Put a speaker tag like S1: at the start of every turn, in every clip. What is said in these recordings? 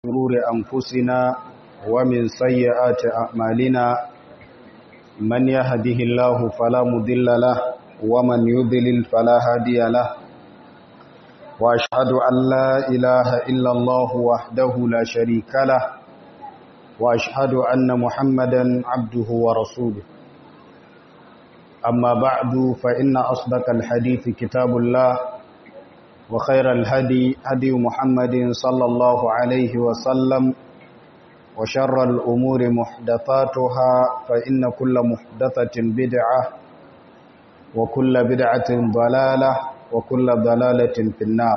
S1: شرور أنفسنا ومن سيئات أعمالنا من يهده الله فلا مضل له ومن يضلل فلا هادي له وأشهد أن لا إله إلا الله وحده لا شريك له وأشهد أن محمدا عبده ورسوله أما بعد فإن أصدق الحديث كتاب الله وخير الهدي هدي محمد صلى الله عليه وسلم وشر الأمور محدثاتها فإن كل محدثة بدعة وكل بدعة ضلالة وكل ضلالة في النار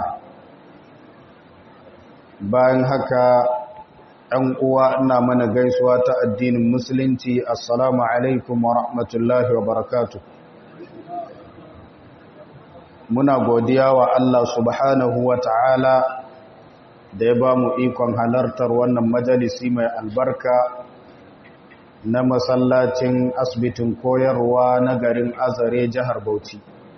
S1: bayan haka ‘yan uwa ina mana gaisuwa ta addinin musulunci assalamu alaikum wa rahmatullahi wa barakatuh muna godiya wa Allah subhanahu wa ta'ala da ya ba mu ikon halartar wannan majalisi mai albarka na masallacin asibitin koyarwa na garin azare jihar Bauchi.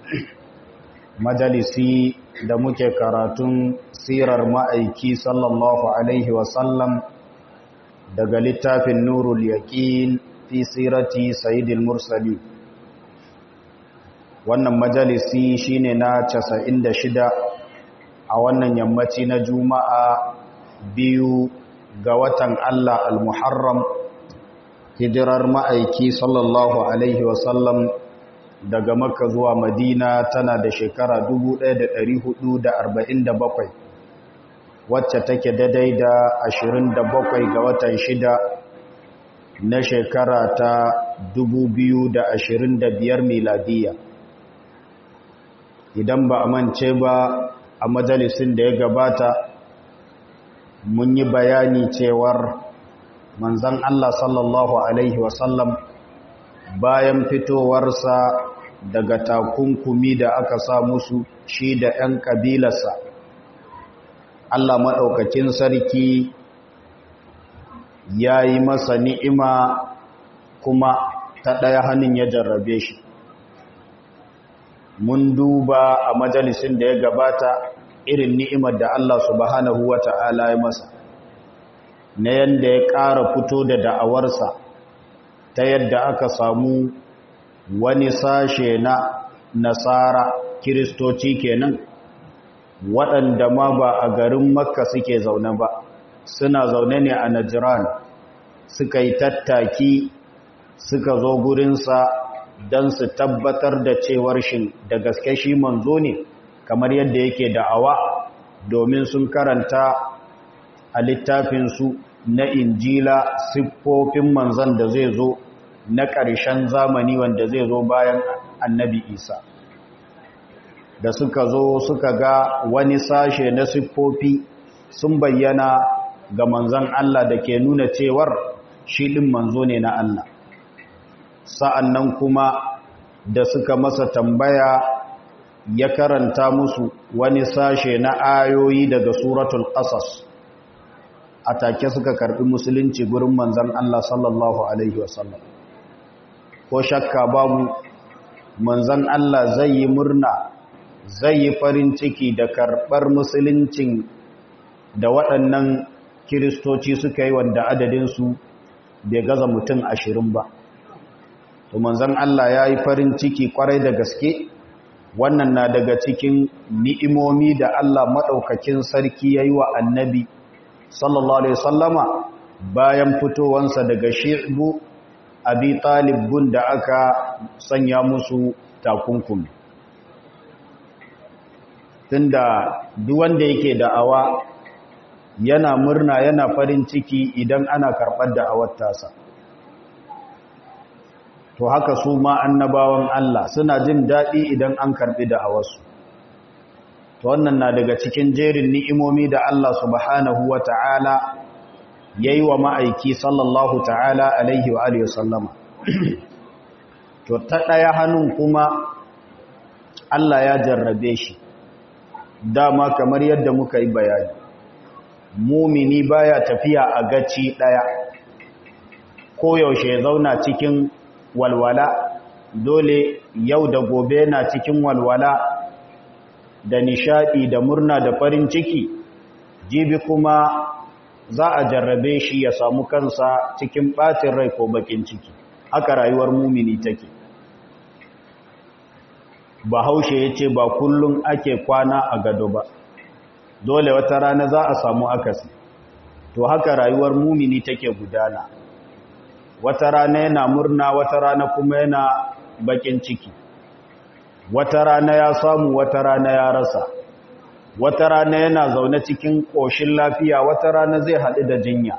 S1: majalisi da muke karatun sirar ma'aiki sallallahu Alaihi wasallam daga littafin nurul yaƙin fi sirati sayidil mursali wannan majalisi shine na 96 a wannan yammaci na juma'a biyu ga watan Allah al-muharram hijirar ma'aiki sallallahu alaihi wasallam daga makka zuwa madina tana da shekara 1447 wacce take daidai da 27 ga watan shida na shekara ta 2025 miladiyya idan ba a mance ba a majalisin da ya gabata mun yi bayani cewar manzan Allah sallallahu Alaihi wasallam bayan fitowarsa daga takunkumi da aka sa musu shi da ‘yan ƙabilarsa Allah maɗaukakin sarki ya yi masa ni'ima kuma ta ɗaya hannun ya jarrabe shi mun duba a majalisin da ya gabata irin ni'imar da Allah subhanahu wa ta'ala ya masa na yadda ya ƙara fito da da'awarsa ta yadda aka samu wani sashe na nasara kiristoci kenan waɗanda ma ba a garin makka suke zaune ba suna zaune ne a najiran suka yi tattaki suka zo gurinsa don su tabbatar da cewar shi da gaske shi manzo ne kamar yadda yake da'awa domin sun karanta a littafinsu na injila siffofin manzan da zai zo na ƙarshen zamani wanda zai zo bayan annabi isa da suka zo suka ga wani sashe na siffofi sun bayyana ga manzan Allah da ke nuna cewar shi ɗin manzo ne na Allah sa'an nan kuma da suka masa tambaya ya karanta musu wani sashe na ayoyi daga suratul ƙasas a take suka karɓi musulunci gurin manzan Allah sallallahu Alaihi wasallam ko shakka babu manzan Allah zai yi murna zai yi farin ciki da karɓar musuluncin da waɗannan kiristoci suka yi wanda adadinsu bai gaza mutum ashirin ba to manzon Allah ya yi farin ciki kwarai da gaske wannan na daga cikin ni'imomi da Allah maɗaukakin sarki ya yi wa annabi sallallahu alaihi sallama bayan fitowansa daga shi'bu abi talibun da aka sanya musu takunkumi tunda duk wanda yake da'awa yana murna yana farin ciki idan ana karɓar da'awar tasa to haka su ma annabawan Allah suna jin daɗi idan an karɓi da a wasu to wannan na daga cikin jerin ni'imomi da Allah subhanahu wa ta'ala ya yi wa ma'aiki sallallahu ta'ala alaihi wa alihi sallama to ta ɗaya hannun kuma Allah ya jarrabe shi dama kamar yadda muka yi bayani mumini baya tafiya a gaci ɗaya koyaushe ya zauna cikin walwala dole yau da gobe na cikin walwala da nishadi da murna da farin ciki jibi kuma za a jarrabe shi ya samu kansa cikin ɓacin rai ko bakin ciki haka rayuwar mumini take bahaushe ya ce ba kullum ake kwana a gado ba dole wata rana za a samu akasi to haka rayuwar mumini take gudana wata rana yana murna wata rana kuma yana bakin ciki wata rana ya samu wata rana ya rasa wata rana yana zaune cikin ƙoshin lafiya wata rana zai haɗu da jinya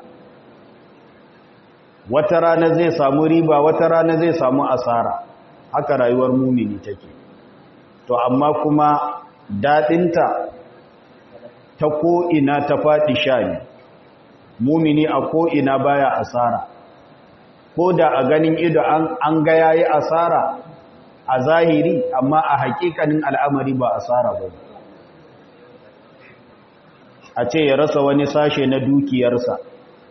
S1: wata rana zai samu riba wata rana zai samu asara haka rayuwar mumini take to amma kuma daɗinta ta ko'ina ta faɗi sha ne mumini a ko'ina baya asara ko da a ganin ido an ga yayi asara a zahiri amma a hakikanin al'amari ba asara ba a ce ya rasa wani sashe na dukiyarsa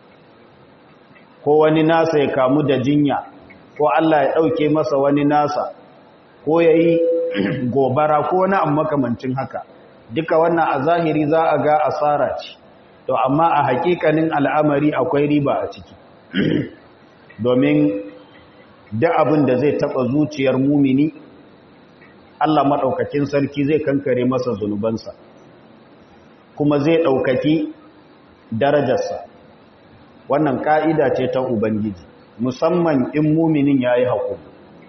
S1: ko wani nasa ya kamu da jinya ko Allah ya ɗauke masa wani nasa ko ya yi gobara ko wani amma makamancin haka duka wannan a zahiri za a ga asara ce to amma a hakikanin al'amari akwai riba a ciki domin da abin da zai taɓa zuciyar mumini Allah maɗaukakin sarki zai kankare masa zunubansa kuma zai ɗaukaki darajarsa wannan ƙa'ida ce ta Ubangiji musamman in muminin ya yi haƙuri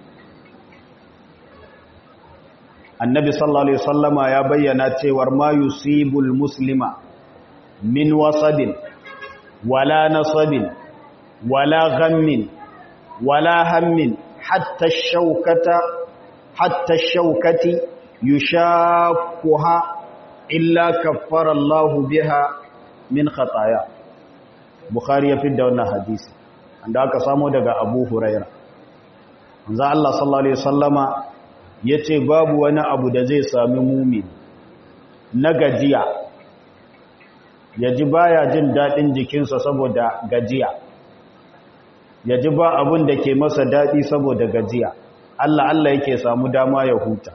S1: annabi sallallahu Alaihi wasallama ya bayyana cewar ma yusibul muslima min wasabin wala nasabin wala ghammin wala hammin hatta shaukata hatta shaukati yushaquha illa kaffara Allah biha min khataya Bukhari ya fidda wannan hadisi anda aka samu daga Abu Huraira manzo Allah sallallahu alaihi wasallama yace babu wani abu da zai sami mumin na gajiya yaji baya jin dadin jikinsa saboda gajiya yaji ba abun da ke masa dadi saboda gajiya Allah Allah yake samu dama ya huta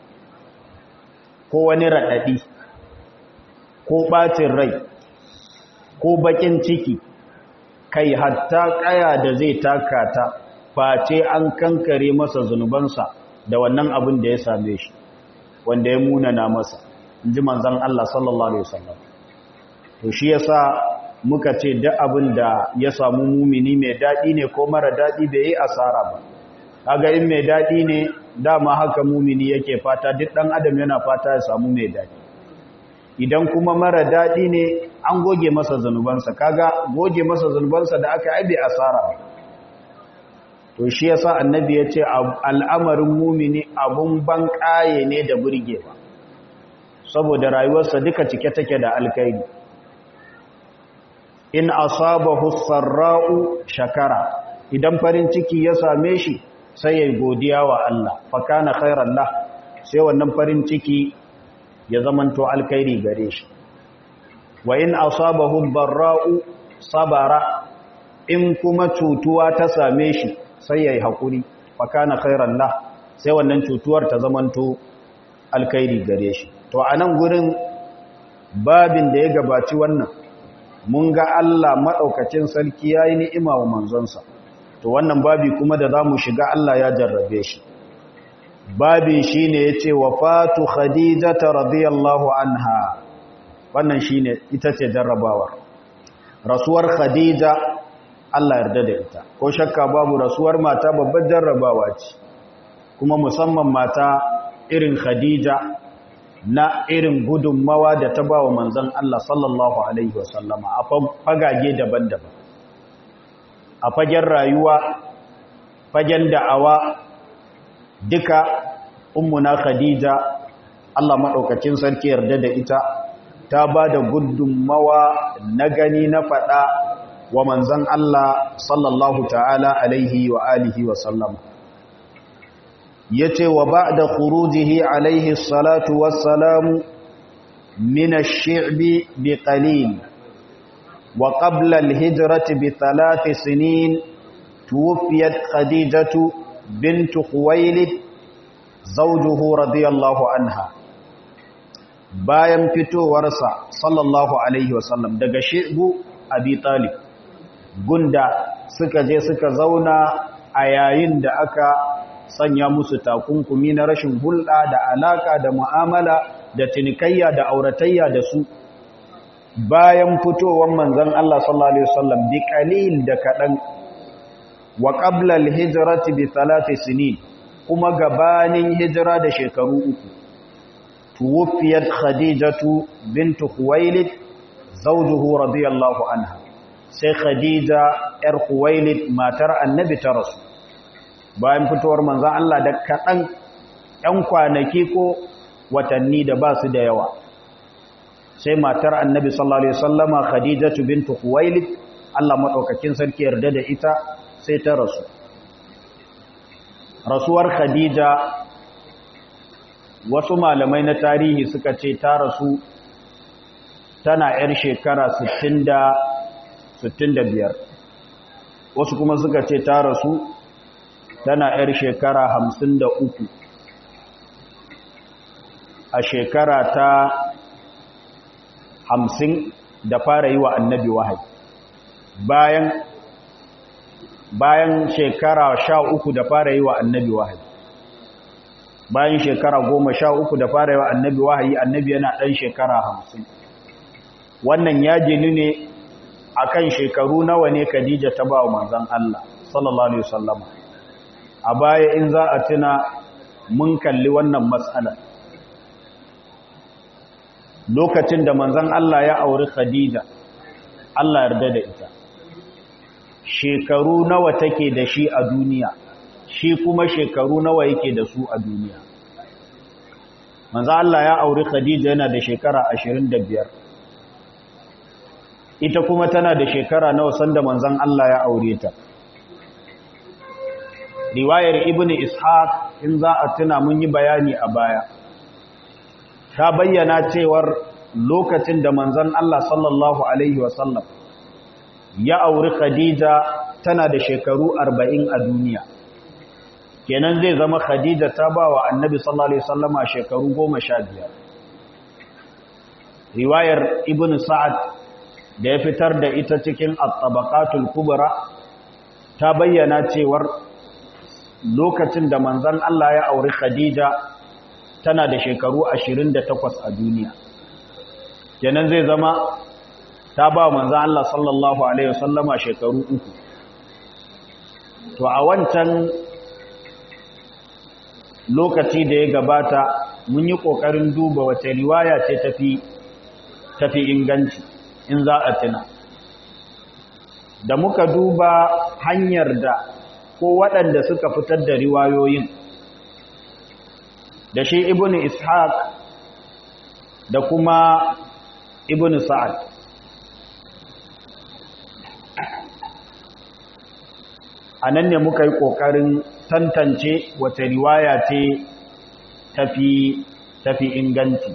S1: ko wani radadi ko ɓacin rai ko baƙin ciki kai hatta ƙaya da zai taka ta face an kankare masa zunubansa da wannan abin da ya same shi wanda ya munana masa in ji manzan Allah sallallahu Alaihi wasallam to shi yasa muka ce duk abin da ya samu mumini mai daɗi ne ko mara daɗi bai yi asara ba kaga in mai daɗi ne dama haka mumini yake fata duk ɗan adam yana fata ya samu mai daɗi idan kuma mara daɗi ne an goge masa zanubansa kaga goge masa zanubansa da aka aibe asara to shi yasa annabi ya ce al'amarin mumini abun ban ƙaye ne da burgewa saboda rayuwarsa duka cike take da alkaidi in asabahu sarra'u shakara idan farin ciki ya same shi sai ya godiya wa Allah fa kana khairan lah sai wannan farin ciki ya zamanto alkhairi gare shi wa in asabahu barra'u sabara in kuma cutuwa ta same shi sai yayi hakuri fa kana khairan lah sai wannan cutuwar ta zamanto alkhairi gare shi to anan gurin babin da ya gabaci wannan mun ga Allah madaukakin sarki yayi ni'ima wa manzonsa to wannan babi kuma da zamu shiga Allah ya jarrabe shi babin shi ne ya ce wafatu khadijata radiyallahu anha wannan shi ne ita ce jarrabawar rasuwar khadija Allah yarda da ita ko shakka babu rasuwar mata babbar jarrabawa ce kuma musamman mata irin khadija na irin gudunmawa da ta ba wa manzan Allah sallallahu Alaihi wasallama a fagage daban-daban a fagen rayuwa fagen da'awa duka ummuna khadija Allah maɗaukacin sarki yarda da ita ta ba da gudunmawa na gani na faɗa wa manzan Allah sallallahu ta'ala alaihi wa alihi wa sallama ya ce wa ba da kurujihi alaihi salatu wassalamu mina shi'bi bi qalil wa qabla al-hijrati bi thalath sinin tuwfiyat khadijatu bint khuwailid zawjuhu radiyallahu anha bayan fitowarsa sallallahu alaihi wasallam daga shi'bu abi talib gunda suka je suka zauna a yayin da aka sanya musu takunkumi na rashin hulɗa da alaka da mu'amala da tinikayya da auratayya da su bayan fitowar manzon Allah sallallahu alaihi wasallam bi qalil da kadan wa qabla al-hijrati bi thalath sinin kuma gabanin hijira da shekaru uku tuwfiyat khadijatu bint khuwailid zawjuhu radiyallahu anha sai khadija yar khuwailid matar annabi ta rasu bayan fitowar manzon Allah da kadan ɗan kwanaki ko watanni da ba su da yawa sai matar annabi sallallahu alaihi wasallama khadijatu bint khuwailid Allah madaukakin sarki yarda da ita sai ta rasu rasuwar khadija wasu malamai na tarihi suka ce ta rasu tana yar shekara 65 wasu kuma suka ce ta rasu tana yar shekara 53 a shekara ta hamsin da fara yi wa annabi wahayi bayan bayan shekara sha uku da fara yi wa annabi wahayi bayan shekara goma sha uku da fara yi wa annabi wahayi annabi yana ɗan shekara hamsin wannan ya jini ne a kan shekaru nawa ne khadija ta ba wa manzan Allah sallallahu Alaihi wasallama a baya in za a tuna mun kalli wannan matsalar lokacin da manzan Allah ya auri Khadija Allah yarda da ita shekaru nawa take da shi a duniya shi kuma shekaru nawa yake da su a duniya manzan Allah ya auri Khadija yana da shekara 25 ita kuma tana da shekara nawa sanda manzan Allah ya aure ta riwayar ibnu ishaq in za a tuna mun yi bayani a baya ta bayyana cewar lokacin da manzon Allah sallallahu alaihi wasallam ya auri Khadija tana da shekaru 40 a duniya kenan zai zama Khadija ta ba wa Annabi sallallahu alaihi wasallama shekaru 15 riwayar Ibn Sa'ad da ya fitar da ita cikin At-Tabaqatul Kubra ta bayyana cewar lokacin da manzon Allah ya auri Khadija tana da shekaru 28 a duniya kenan zai zama ta ba manzan Allah sallallahu Alaihi wasallama shekaru uku to a wancan lokaci da ya gabata mun yi ƙoƙarin duba wace riwaya ce tafi tafi inganci in za a tuna da muka duba hanyar da ko waɗanda suka fitar da riwayoyin da shi ibn ishaq da kuma ibn sa'ad a nan ne muka yi ƙoƙarin tantance wata riwaya ce tafi tafi inganci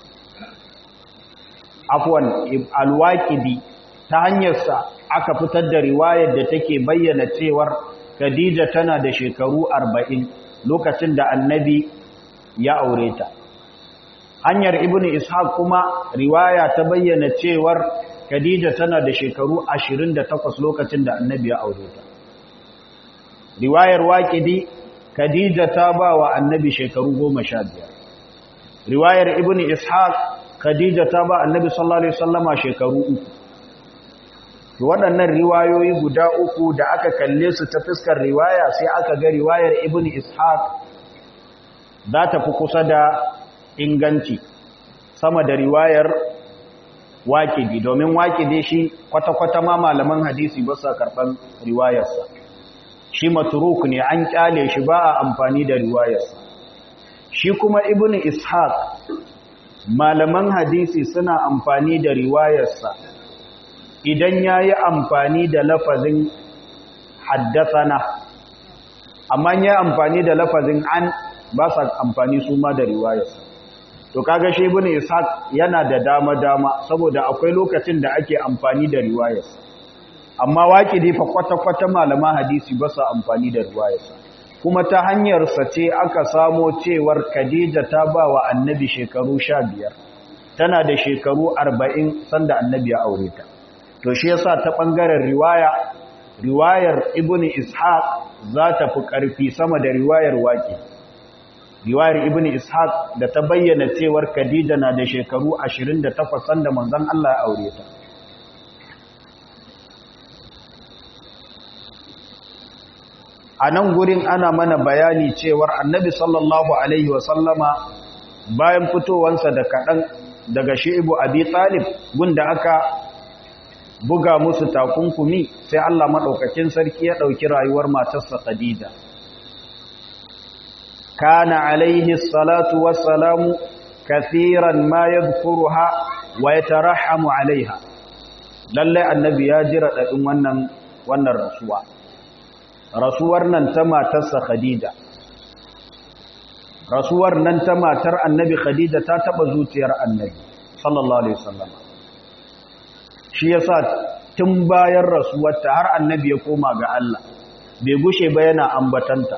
S1: afwan alwaƙidi ta hanyarsa aka fitar da riwayar da take bayyana cewar khadija tana da shekaru arba'in lokacin da annabi ya aure ta hanyar ibnu ishaq kuma riwaya ta bayyana cewar khadija tana da shekaru 28 lokacin da annabi ya aure ta riwayar waqidi khadija ta ba wa annabi shekaru 15 riwayar ibnu ishaq khadija ta ba annabi sallallahu alaihi wasallama shekaru uku waɗannan riwayoyi guda uku da aka kalle su ta fuskar riwaya sai aka ga riwayar ibnu ishaq za ta fi kusa da inganci sama da riwayar waƙidi domin waƙidi shi kwata-kwata ma malaman hadisi ba sa karɓar riwayarsa shi maturuk ne an ƙyale shi ba a amfani da riwayarsa shi kuma ibn ishaq malaman hadisi suna amfani da riwayarsa idan ya yi amfani da lafazin haddasana amma ya amfani da lafazin an ba sa amfani su ma da riwayarsa to kaga shi ibn ishaq yana da dama dama saboda akwai lokacin da ake amfani da riwayarsa amma waqidi fa kwata kwata malama hadisi ba sa amfani da riwayarsa kuma ta hanyar sa ce aka samo cewar Khadija ta ba wa annabi shekaru 15 tana da shekaru 40 sanda annabi ya aure ta to shi yasa ta bangaren riwaya riwayar ibnu ishaq za ta fi karfi sama da riwayar waqi riwayar ibnu ishaq da ta bayyana cewar khadija na da shekaru 28 sanda manzon Allah ya aure ta a nan gurin ana mana bayani cewar annabi sallallahu alaihi wasallama bayan fitowansa da kaɗan daga shi'ibu abi talib gunda aka buga musu takunkumi sai Allah maɗaukakin sarki ya ɗauki rayuwar matarsa khadija kana alaihi salatu wassalamu kathiran ma yadhkuruha wa yatarahhamu alaiha lalle annabi ya jira dadin wannan wannan rasuwa rasuwar nan ta matarsa khadija rasuwar nan ta matar annabi khadija ta taba zuciyar annabi sallallahu alaihi wasallam shi yasa tun bayan rasuwarta har annabi ya koma ga Allah bai gushe ba yana ambatanta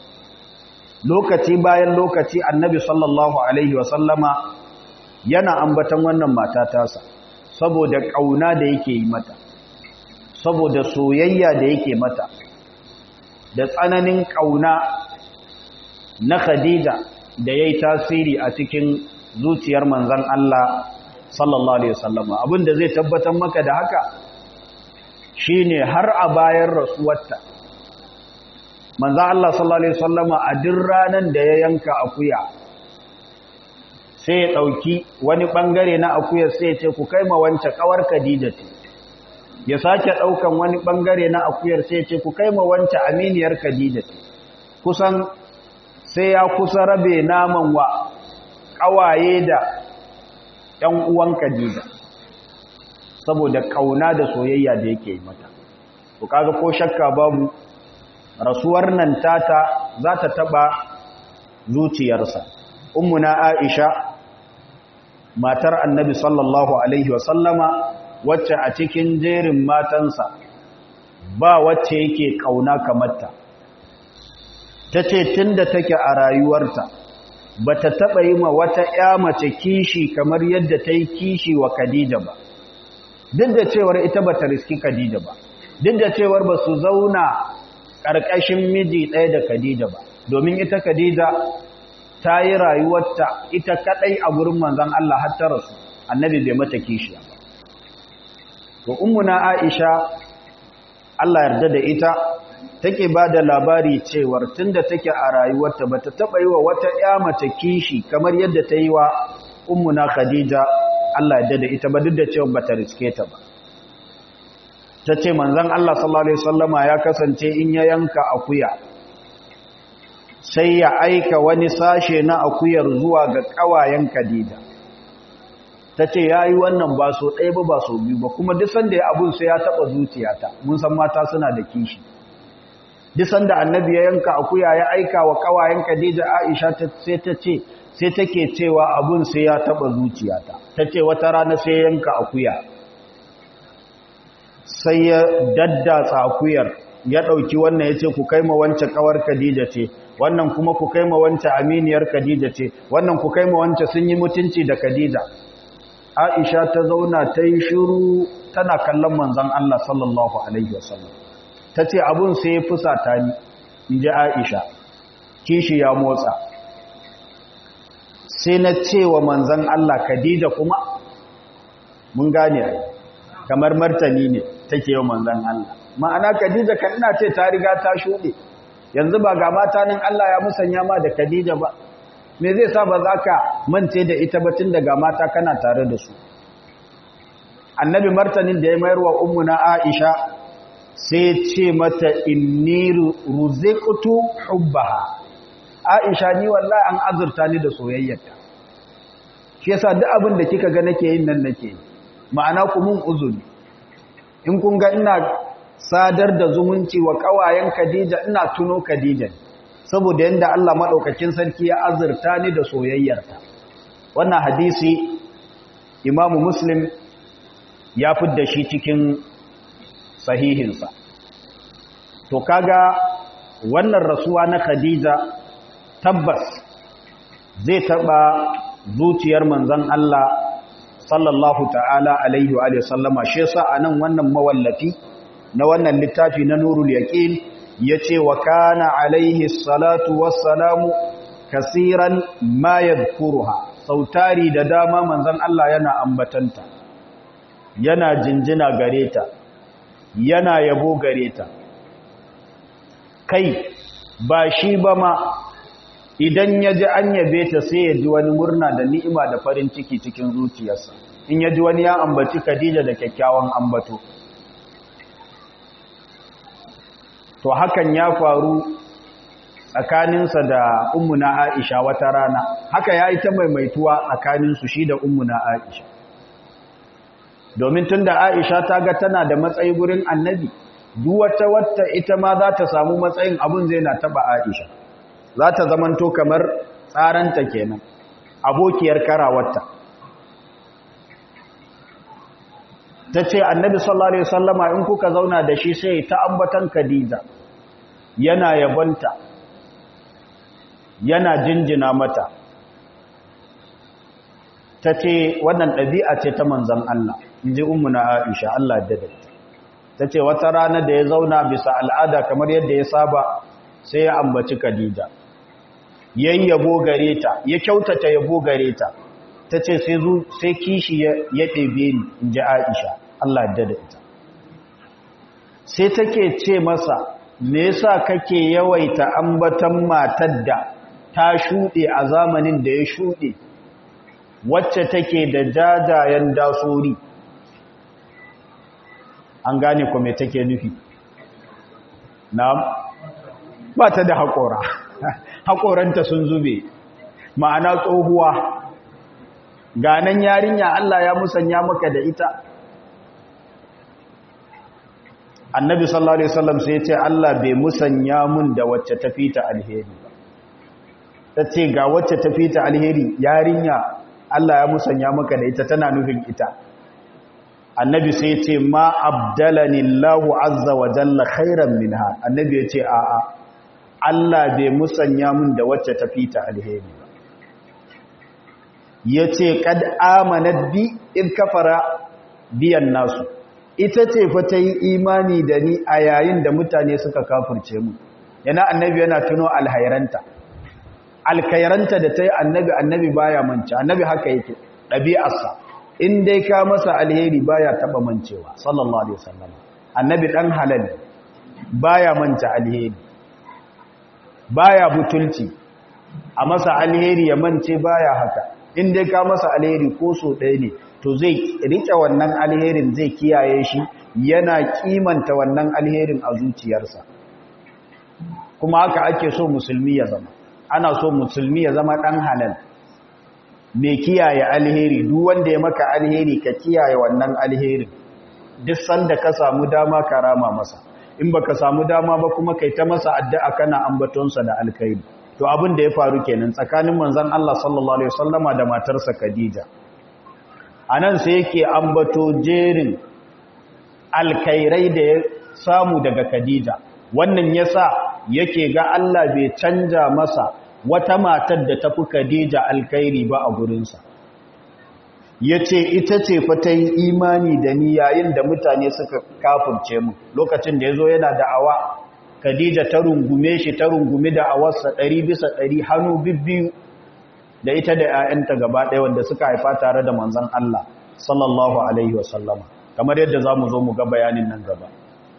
S1: lokaci bayan lokaci annabi sallallahu alaihi wasallama yana ambatan wannan mata tasa saboda kauna da yake yi mata saboda soyayya da yake mata da tsananin kauna na Khadija da yayi tasiri a cikin zuciyar manzon Allah sallallahu alaihi wasallama abinda zai tabbatar maka da haka shine har a bayan rasuwarta manzo Allah sallallahu alaihi wasallama a duk ranan da ya yanka akuya sai ya dauki wani bangare na akuyar sai ya ce ku kai ma wance kawar Khadija ce ya sake daukan wani bangare na akuyar sai ya ce ku kai ma wance aminiyar Khadija ce kusan sai ya kusa rabe naman wa kawaye da ɗan uwan Khadija saboda kauna da soyayya da yake yi mata to kaga ko shakka babu rasuwar nan tata za ta taba zuciyarsa ummuna aisha matar annabi sallallahu alaihi wasallama wacce a cikin jerin matansa ba wacce yake kauna kamarta ta ce tun da take a rayuwarta ba ta taɓa yi ma wata ‘ya mace kishi kamar yadda ta yi kishi wa Khadija ba duk da cewar ita ba ta riski Khadija ba duk da cewar ba su zauna ƙarƙashin miji ɗaya da Khadija ba domin ita Khadija ta yi rayuwarta ita kaɗai a gurin manzon Allah har ta rasu annabi bai mata kishiya ba to ummuna Aisha Allah yarda da ita take ba da labari cewar tunda take a rayuwarta bata taɓa yi wa wata ƴa mace kishi kamar yadda ta yi wa ummuna Khadija Allah yarda da ita ba duk da cewa bata riske ta ba ta ce manzan Allah sallallahu Alaihi wasallama ya kasance in ya yanka akuya sai ya aika wani sashe na akuyar zuwa ga ƙawayen Khadija ta ce ya yi wannan ba so ɗaya ba ba so biyu ba kuma duk sanda ya abun sai ya taɓa zuciyata mun san mata suna da kishi duk sanda annabi ya yanka akuya ya aika wa ƙawayen Khadija Aisha sai ta ce sai take cewa abun sai ya taɓa zuciyata ta ce wata rana sai ya yanka akuya sai ya daddatsa akuyar ya ɗauki wannan ya ce ku kai ma wancan ƙawar Khadija ce wannan kuma ku kai ma wancan aminiyar Khadija ce wannan ku kai ma wancan sun yi mutunci da Khadija Aisha ta zauna ta yi shiru tana kallon manzon Allah sallallahu alaihi wasallam ta ce abun sai ya fusata ni in ji Aisha kishi ya motsa sai na ce wa manzon Allah Khadija kuma mun gane ai kamar martani ne take yau manzan Allah ma'ana Khadija kan ina ce ta riga ta shuɗe yanzu ba ga mata nan Allah ya musanya ma da Khadija ba me zai sa ba za ka mance da ita ba tun daga mata kana tare da su annabi martanin da ya mayar wa ummuna Aisha sai ce mata inni ruziqtu hubbaha Aisha ni wallahi an azurta ni da soyayyarta shi yasa duk abin da kika ga nake yin nan nake yi ma'ana ku mun uzuri in kun ga ina sadar da zumunci wa kawayen Khadija ina tuno Khadija saboda yanda Allah madaukakin sarki ya azurta ni da soyayyarta wannan hadisi Imam Muslim ya fidda shi cikin sahihinsa to kaga wannan rasuwa na Khadija tabbas zai taba zuciyar manzon Allah sallallahu ta'ala alaihi wa sallama shi yasa anan wannan mawallafi na wannan littafi na nurul yaqin yace wa kana alaihi salatu wassalamu kasiran ma yadhkuruha sautari da dama manzon Allah yana ambatanta yana jinjina gareta yana yabo gareta kai ba shi ba ma idan ya ji an yabe ta sai ya ji wani murna da ni'ima da farin ciki cikin zuciyarsa in ya ji wani ya ambaci Khadija da kyakkyawan ambato to hakan ya faru tsakaninsa da ummuna Aisha wata rana haka ya yi ta maimaituwa tsakaninsu shi da ummuna Aisha domin tunda Aisha ta ga tana da matsayi gurin annabi duk wata wata ita ma za ta samu matsayin abun zai na taba Aisha za ta zamanto kamar tsaranta kenan abokiyar karawarta ta ce annabi sallallahu alaihi wasallama in kuka zauna da shi sai ta ambatan Khadija yana yabonta yana jinjina mata ta ce wannan ɗabi'a ce ta manzan Allah in ji na Aisha Allah da datta ta ce wata rana da ya zauna bisa al'ada kamar yadda ya saba sai ya ambaci Khadija yayin yabo gare ta ya kyautata yabo gare ta ta ce sai kishi ya ɗebe ni in ji Aisha Allah da datta sai take ce masa me yasa kake yawaita ambatan matar da ta shuɗe a zamanin da ya shuɗe wacce take da jajayen dasori an gane ko me take nufi na'am ba ta da haƙora haƙoranta sun zube ma'ana tsohuwa ganan yarinya Allah ya musanya maka da ita annabi sallallahu alaihi wasallam sai ya ce Allah bai musanya mun da wacce ta fita alheri ba ta ce ga wacce ta fita alheri yarinya Allah ya musanya maka da ita tana nufin ita annabi sai ya ce ma abdalani Allahu azza wa jalla khairan minha annabi ya ce a'a Allah bai musanya mun da wacce ta fita alheri ba yace kad amanat bi in kafara biyan nasu ita ce fa ta yi imani da ni a yayin da mutane suka kafirce mu yana annabi yana tuno alhairanta alkairanta da ta yi annabi annabi baya manci annabi haka yake ɗabi'arsa in dai ka masa alheri baya taɓa mancewa sallallahu alaihi wasallam annabi ɗan halal baya manta alheri baya butulci a masa alheri ya mance baya haka in dai ka masa alheri ko so ɗaya ne to zai rike wannan alherin zai kiyaye shi yana kimanta wannan alherin a zuciyarsa kuma haka ake so musulmi ya zama ana so musulmi ya zama ɗan halal mai kiyaye alheri duk wanda ya maka alheri ka kiyaye wannan alherin duk sanda ka samu dama ka rama masa in baka samu dama ba kuma kai ta masa addu'a kana ambatonsa da alkhairi to abin da ya faru kenan tsakanin manzon Allah sallallahu alaihi wasallama da matarsa Khadija anan sai yake ambato jerin alkhairai da ya samu daga Khadija wannan yasa yake ga Allah bai canja masa wata matar da tafi Khadija alkhairi ba a gurinsa yace ita ce fa ta yi imani da ni yayin da mutane suka kafirce mu lokacin da yazo yana da'awa Khadija ta rungume shi ta rungume da awarsa 100 bisa 100 hannu bibbiyu da ita da ƴaƴanta gaba ɗaya wanda suka haifa tare da manzon Allah sallallahu alaihi wasallama kamar yadda zamu zo mu ga bayanin nan gaba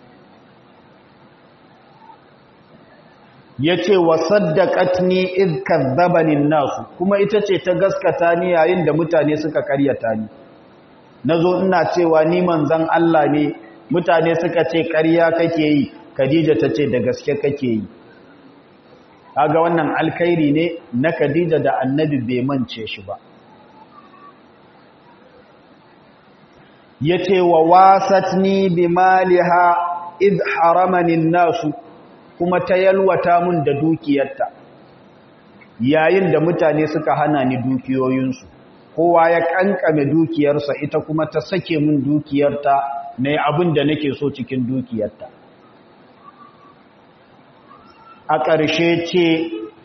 S1: ya ce wa saddaqatni id kadzabani nasu kuma ita ce ta gaskata ni yayin da mutane suka karyata ni nazo ina cewa ni manzon Allah ne mutane suka ce ƙarya kake yi Khadija ta ce da gaske kake yi kaga wannan alkhairi ne na Khadija da Annabi bai mance shi ba yace wa wasatni bimaliha id haramani nasu kuma ta yalwata mun da dukiyarta yayin da mutane suka hana ni dukiyoyinsu kowa ya kankame dukiyarsa ita kuma ta sake mun dukiyarta na abin da nake so cikin dukiyarta a ƙarshe ce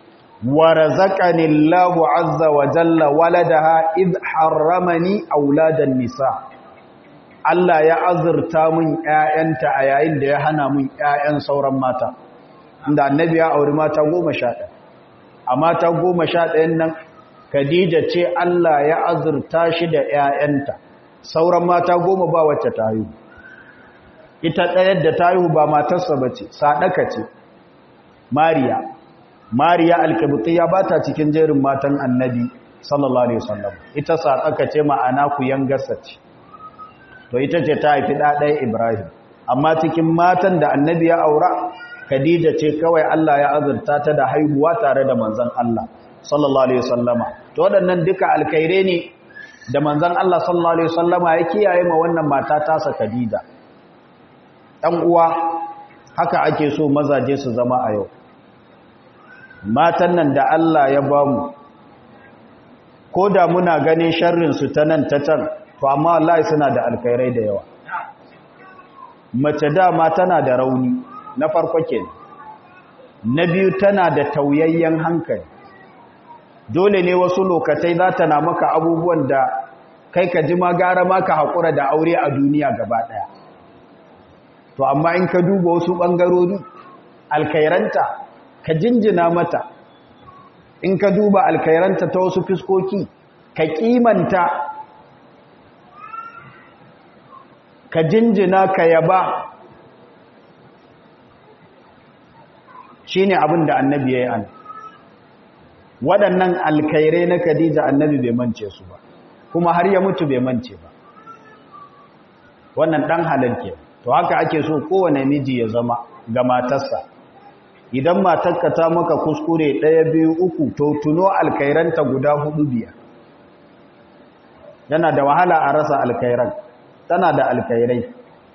S1: wa razaqani Allahu azza wa jalla waladaha id harramani auladan nisa Allah ya azurta min ƴaƴanta a yayin da ya hana min ƴaƴan sauran mata inda annabi ya auri mata 11 a mata 11 nan Khadija ce Allah ya azurta shi da ƴaƴanta sauran mata goma ba wacce ta haihu ita ɗayar da ta haihu ba matarsa bace sadaka ce Mariya Mariya alkibtiyya ba ta cikin jerin matan annabi sallallahu alaihi wasallam ita sadaka ce ma'ana ku yangarsa ce to ita ce ta haifi ɗaɗaya Ibrahim amma cikin matan da annabi ya aura Khadija ce kawai Allah ya azurta ta da haihuwa tare da manzon Allah sallallahu alaihi wasallama to waɗannan duka alkhaire ne da manzon Allah sallallahu alaihi wasallama ya kiyaye ma wannan mata tasa Khadija dan uwa haka ake so mazaje su zama a yau matan nan da Allah ya bamu ko da muna ganin sharrin su ta nan ta can to amma wallahi suna da alkhairai da yawa mace dama tana da rauni na farko kenan na biyu tana da tauyayyen hankali dole ne wasu lokatai za ta na maka abubuwan da kai ka ji ma gara ma ka haƙura da aure a duniya gaba ɗaya to amma in ka duba wasu ɓangarori alkairanta ka jinjina mata in ka duba alkairanta ta wasu fiskoki ka kimanta ka jinjina ka yaba shi ne abin da annabi ya yi an waɗannan alkairai na Khadija annabi bai mance su ba kuma har ya mutu bai mance ba wannan ɗan halarke to haka ake so kowane miji ya zama ga matarsa idan matarka ta maka kuskure ɗaya biyu uku to tuno alkairanta guda hudu biyar yana da wahala a rasa alkairan tana da alkairai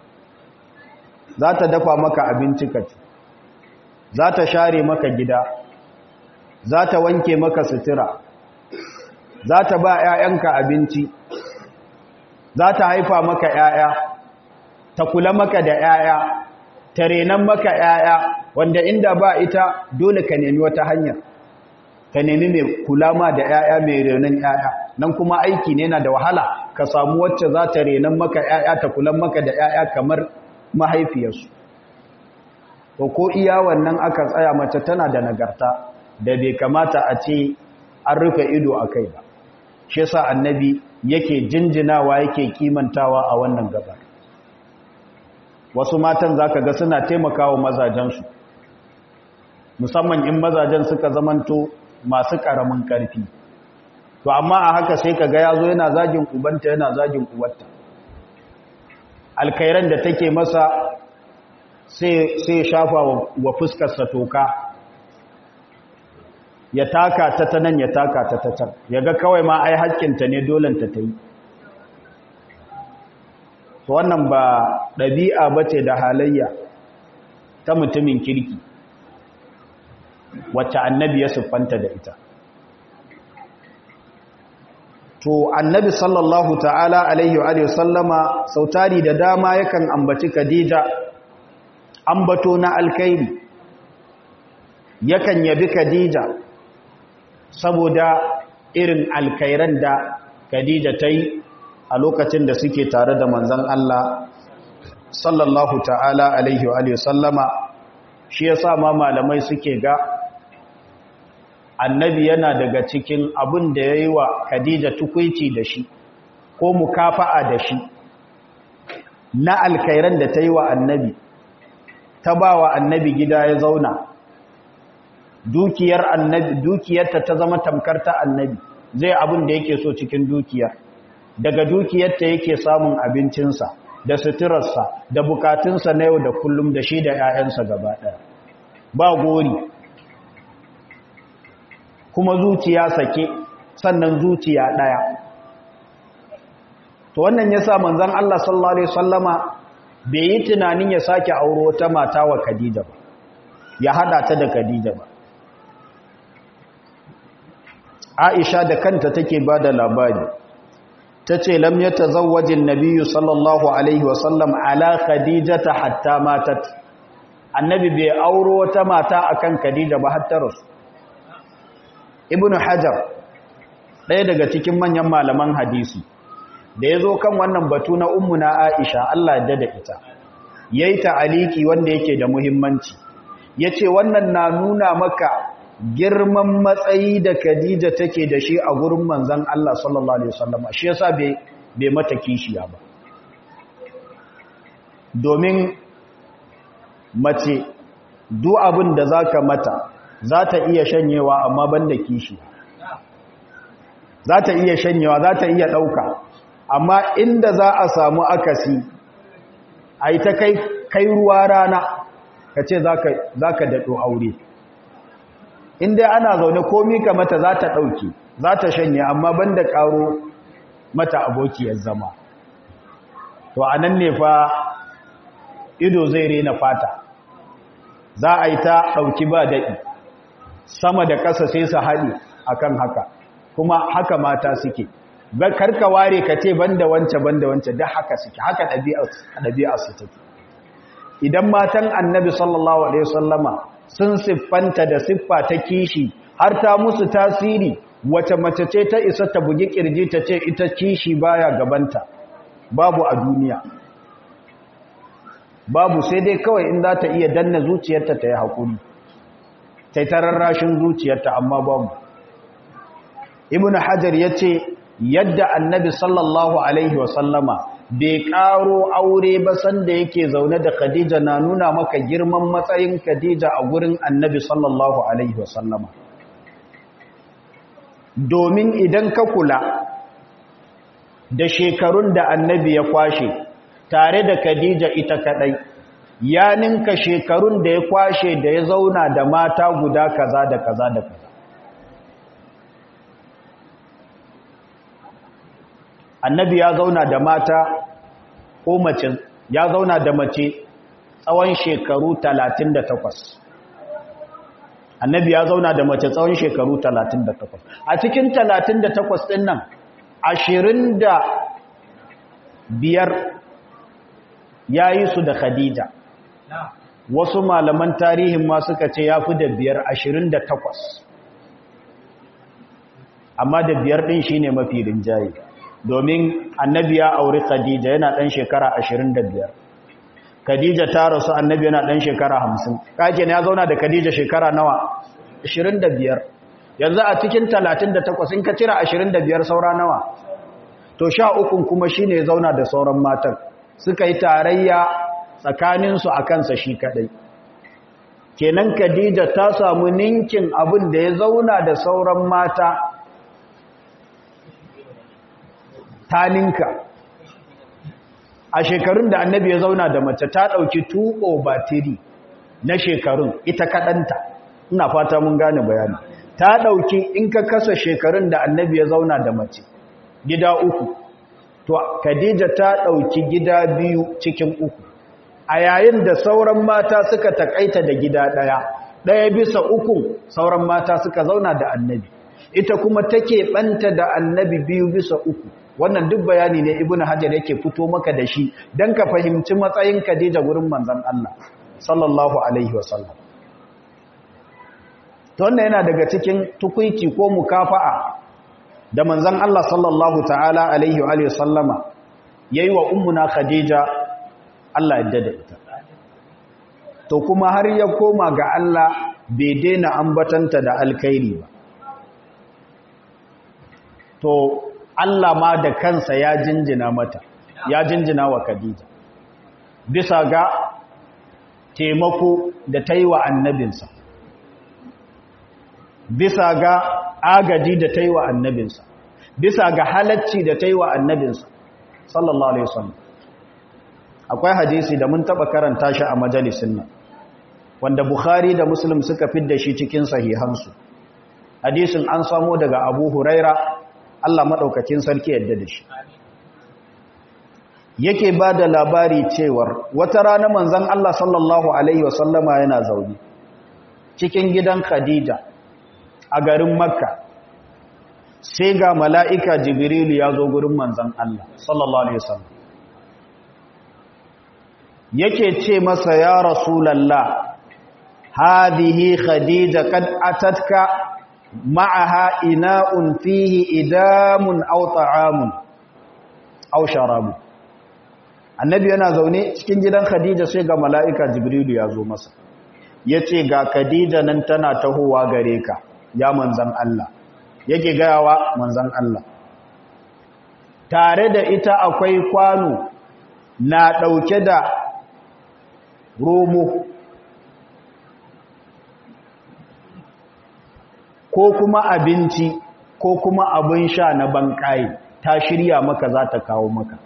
S1: za ta dafa maka abinci ka ci za ta share maka gida za ta wanke maka sutura za ta ba 'ya'yanka abinci za ta haifa maka 'ya'ya ta kula maka da 'ya'ya ta renan maka 'ya'ya wanda inda ba ita dole ka nemi wata hanya ka nemi mai kula ma da 'ya'ya mai renan 'ya'ya nan kuma aiki ne na da wahala ka samu wacce za ta renan maka 'ya'ya ta kula maka da 'ya'ya kamar mahaifiyarsu to ko iya wannan aka tsaya mace tana da nagarta da bai kamata a ce an rufe ido a kai ba shi yasa annabi yake jinjinawa yake kimantawa a wannan gabar wasu matan zaka ga suna taimakawa mazajensu musamman in mazajen suka zamanto masu karamin karfi to amma a haka sai kaga yazo yana zagin ubanta yana zagin uwarta alkairan da take masa sai shafa wa fuskarsa toka ya taka ta ta nan ya taka ta ta can ya ga kawai ma ai hakkinta ne dolanta ta yi to wannan ba ɗabi'a ba ce da halayya ta mutumin kirki wacce annabi ya siffanta da ita to annabi sallallahu ta'ala alaihi wa sallama sautari da dama yakan ambaci khadija ambato na alkairi yakan yabi khadija saboda irin alkairan da khadija ta yi a lokacin da suke tare da manzon Allah sallallahu ta'ala alaihi wa sallama shi yasa ma malamai suke ga annabi yana daga cikin abin da ya yi wa khadija tukwici da shi ko mukafa'a da shi na alkairan da ta yi wa annabi ta ba wa annabi gida ya zauna dukiyar annabi dukiyarta ta zama tamkar ta annabi zai abin da yake so cikin dukiyar daga dukiyarta yake samun abincinsa da suturarsa da bukatunsa na yau da kullum da shi da 'ya'yansa gaba ɗaya ba gori kuma zuciya sake sannan zuciya ɗaya to wannan yasa manzon Allah sallallahu alaihi wasallama bai yi tunanin ya sake auro wata mata wa Khadija ba ya hada ta da Khadija ba Aisha da kanta take bada labari tace lam yatazawwaj an-nabiy sallallahu alaihi wasallam ala khadijata hatta matat annabi bai auro wata mata akan Khadija ba har ta rasu ibn hajar ɗaya daga cikin manyan malaman hadisi da ya zo kan wannan batu na ummuna aisha Allah ya da ita yayi ta'aliki wanda yake da muhimmanci yace wannan na nuna maka girman matsayi da Khadija take da shi a gurin manzon Allah sallallahu alaihi wasallam shi yasa bai bai mata kishiya ba domin mace duk abin da zaka mata za ta iya shanyewa amma banda kishiya za ta iya shanyewa za ta iya ɗauka amma inda za a samu akasi a yi ta kai ruwa rana ka ce za ka daɗo aure inda ana zaune komi ka mata za ta ɗauki za ta shanye amma banda ƙaro mata abokiyar zama to a nan ne fa ido zai rena fata za a yi ta ɗauki ba daɗi sama da ƙasa sai su haɗe akan haka kuma haka mata suke karka ware ka ce banda wance banda wance da haka suke haka ɗabi'ar su take idan matan annabi sallallahu alaihi wasallama sun siffanta da siffa ta kishi har ta musu tasiri wace mace ce ta isa ta bugi kirji ta ce ita kishi baya gabanta babu a duniya babu sai dai kawai in za ta iya danna zuciyarta ta yi haƙuri ta yi tararrashin zuciyarta amma babu ibn hajar ya ce yadda annabi sallallahu alaihi wasallama bai karo aure ba sanda yake zaune da khadija na nuna maka girman matsayin khadija a gurin annabi sallallahu alaihi wasallama domin idan ka kula da shekarun da annabi ya kwashe tare da khadija ita kadai ya ninka shekarun da ya kwashe da ya zauna da mata guda kaza da kaza da kaza annabi ya zauna da mata ko mace ya zauna da mace tsawon shekaru 38 annabi ya zauna da mace tsawon shekaru 38 a cikin 38 din nan 25 ya yi su da khadija wasu malaman tarihin ma suka ce ya fi da biyar 28 amma da biyar din shine mafi rinjaye domin annabi ya auri khadija yana ɗan shekara 25 khadija ta rasu annabi yana ɗan shekara 50 kake ne ya zauna da khadija shekara nawa 25 yanzu a cikin 38 in ka cira 25 saura nawa to sha ukun kuma shine ya zauna da sauran matan suka yi tarayya tsakaninsu a kansa shi kadai kenan khadija ta samu ninkin abin da ya zauna da sauran mata taninka a shekarun da annabi ya zauna da mace ta ɗauki tuƙo batiri na shekarun ita kaɗanta ina fata mun gane bayani ta ɗauki in ka kasa shekarun da annabi ya zauna da mace gida uku to khadija ta ɗauki gida biyu cikin uku a yayin da sauran mata suka takaita da gida ɗaya ɗaya bisa uku sauran mata suka zauna da annabi ita kuma take ɓanta da annabi biyu bisa uku wannan duk bayani ne ibnu hajar yake fito maka da shi dan ka fahimci matsayin Khadija gurin manzon Allah sallallahu alaihi wasallam to wannan yana daga cikin tukuici ko mukafa'a da manzon Allah sallallahu ta'ala alaihi wa alihi sallama yayi wa ummuna Khadija Allah ya da ita to kuma har ya koma ga Allah bai daina ambatanta da alkhairi ba to Allah ma da kansa ya jinjina mata ya jinjina wa Khadija bisa ga taimako da ta yi wa annabinsa bisa ga agaji da ta yi wa annabinsa bisa ga halacci da ta yi wa annabinsa sallallahu alaihi wasallam akwai hadisi da mun taba karanta shi a majalisin nan wanda Bukhari da Muslim suka fidda shi cikin sahihansu hadisin an samo daga Abu Huraira Allah maɗaukakin sarki yadda da shi yake ba da labari cewar wata rana manzan Allah sallallahu Alaihi wasallama yana zaune cikin gidan Khadija a garin Makka sai ga mala'ika Jibrilu ya zo gurin manzan Allah sallallahu Alaihi wasallam yake ce masa ya Rasulallah hadihi Khadija kad atatka ma'aha ina'un fihi idamun aw ta'amun aw sharabu annabi yana zaune cikin gidan khadija sai ga mala'ika jibrilu ya zo masa yace ga khadija nan tana tahowa gare ka ya manzan Allah yake gayawa manzan Allah tare da ita akwai kwano na ɗauke da romo ko kuma abinci ko kuma abin sha na banƙaye ta shirya maka za ta kawo maka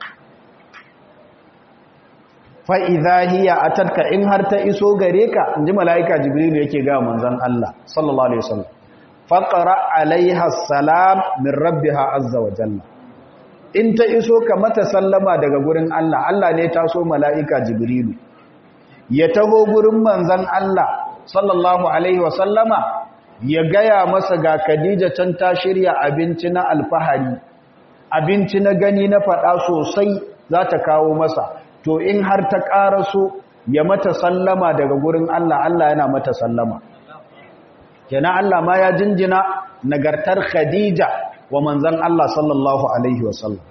S1: fa'iza hiya a tarka in har ta iso gare ka in ji mala'ika jibrilu yake ga manzan Allah sallallahu Alaihi wasallam faƙara alaiha salam min rabbiha azza wa jalla in ta iso ka mata sallama daga gurin Allah Allah ne ta so mala'ika jibrilu ya taho gurin manzan Allah sallallahu alaihi wasallama ya gaya masa ga Khadija can ta shirya abinci na alfahari abinci na gani na faɗa sosai za ta kawo masa to in har ta ƙaraso ya mata sallama daga gurin Allah Allah yana mata sallama kenan Allah ma ya jinjina nagartar Khadija wa manzan Allah sallallahu alaihi wasallam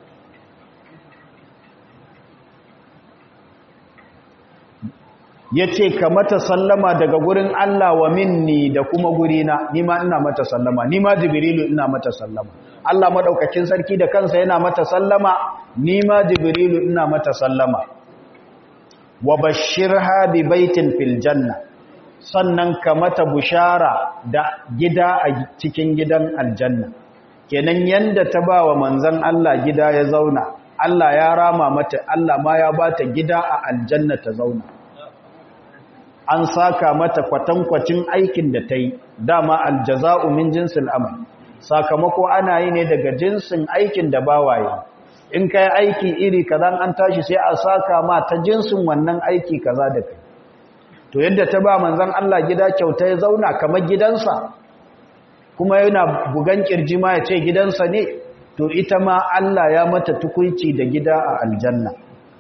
S1: ya ce ka mata sallama daga gurin Allah wa minni da kuma gurina nima ina mata sallama nima jibrilu ina mata sallama Allah maɗaukakin sarki da kansa yana mata sallama nima jibrilu ina mata sallama wa bashirha bi baitin fil janna sannan ka mata bushara da gida a cikin gidan aljanna kenan yanda ta ba wa manzon Allah gida ya zauna Allah ya rama mata Allah ma ya bata gida a aljanna ta zauna an saka mata kwatankwacin aikin da ta yi dama aljaza'u min jinsin amal sakamako ana yi ne daga jinsin aikin da bawaye in kai aiki iri kaza an tashi sai a saka ma ta jinsin wannan aiki kaza da kai to yadda ta ba manzon Allah gida kyauta ya zauna kamar gidansa kuma yana bugan kirji ma ya ce gidansa ne to ita ma Allah ya mata tukuici da gida a aljanna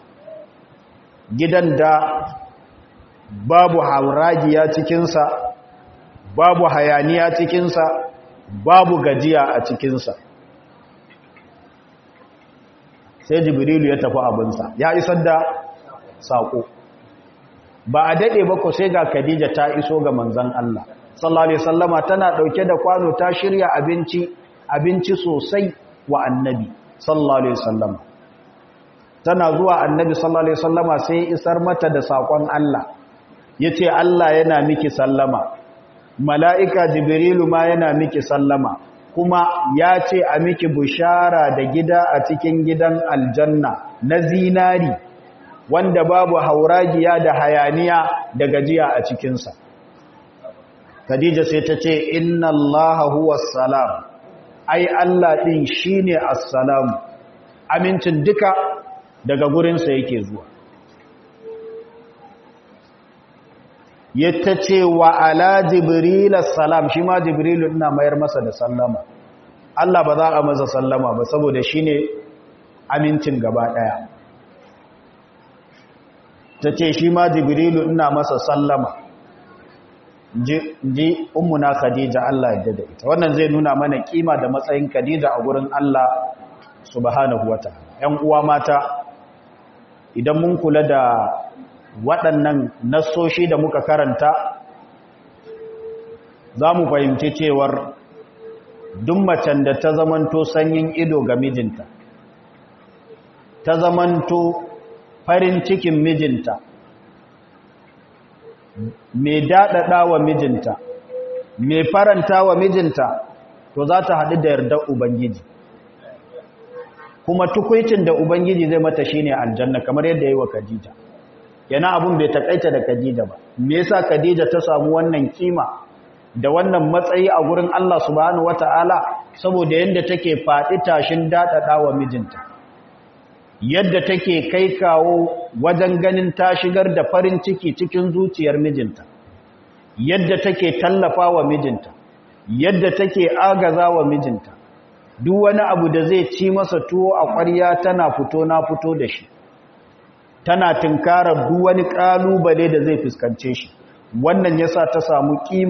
S1: gidan da babu hauragiya cikinsa babu hayaniya cikinsa babu gajiya a cikinsa sai jibrilu ya tafi abinsa ya isar da saƙo ba a daɗe ba ko sai ga khadija ta iso ga manzan Allah sallallahu alaihi wasallama tana ɗauke da kwano ta shirya abinci abinci sosai wa annabi sallallahu alaihi wasallama tana zuwa annabi sallallahu alaihi wasallama sai isar mata da saƙon Allah ya ce Allah yana miki sallama mala'ika jibrilu ma yana miki sallama kuma ya ce a miki bushara da gida a cikin gidan aljanna na zinari wanda babu hauragiya da hayaniya da gajiya a cikinsa Khadija sai ta ce inna Allah huwa salam ai Allah ɗin shi ne assalamu amincin duka daga gurinsa yake zuwa yadda ce wa ala jibril salam shi ma jibrilu ina mayar masa da sallama Allah ba za a masa sallama ba saboda shi ne amincin gaba ɗaya ta ce shi ma jibrilu ina masa sallama ji ummuna khadija Allah yadda da ita wannan zai nuna mana kima da matsayin khadija a gurin Allah subhanahu wataala ƴan uwa mata idan mun kula da waɗannan nassoshi da muka karanta za mu fahimci cewar duk macen da ta zamanto sanyin ido ga mijinta ta zamanto farin cikin mijinta mai daɗaɗa wa mijinta mai faranta wa mijinta to za ta haɗu da yardar ubangiji kuma tukwicin da ubangiji zai mata shine aljanna kamar yadda ya yi wa khadija yana abun bai takaita da Khadija ba me yasa Khadija ta samu wannan kima da wannan matsayi a gurin Allah subhanahu wataala saboda yanda take fadi tashin dadada wa mijinta yadda take kai kawo wajen ganin ta shigar da farin ciki cikin zuciyar mijinta yadda take tallafa wa mijinta yadda take agaza wa mijinta duk wani abu da zai ci masa tuwo a ƙwarya tana fito na fito da shi tana tunkarar duk wani kalubale da zai fuskance shi wannan yasa ta samu kima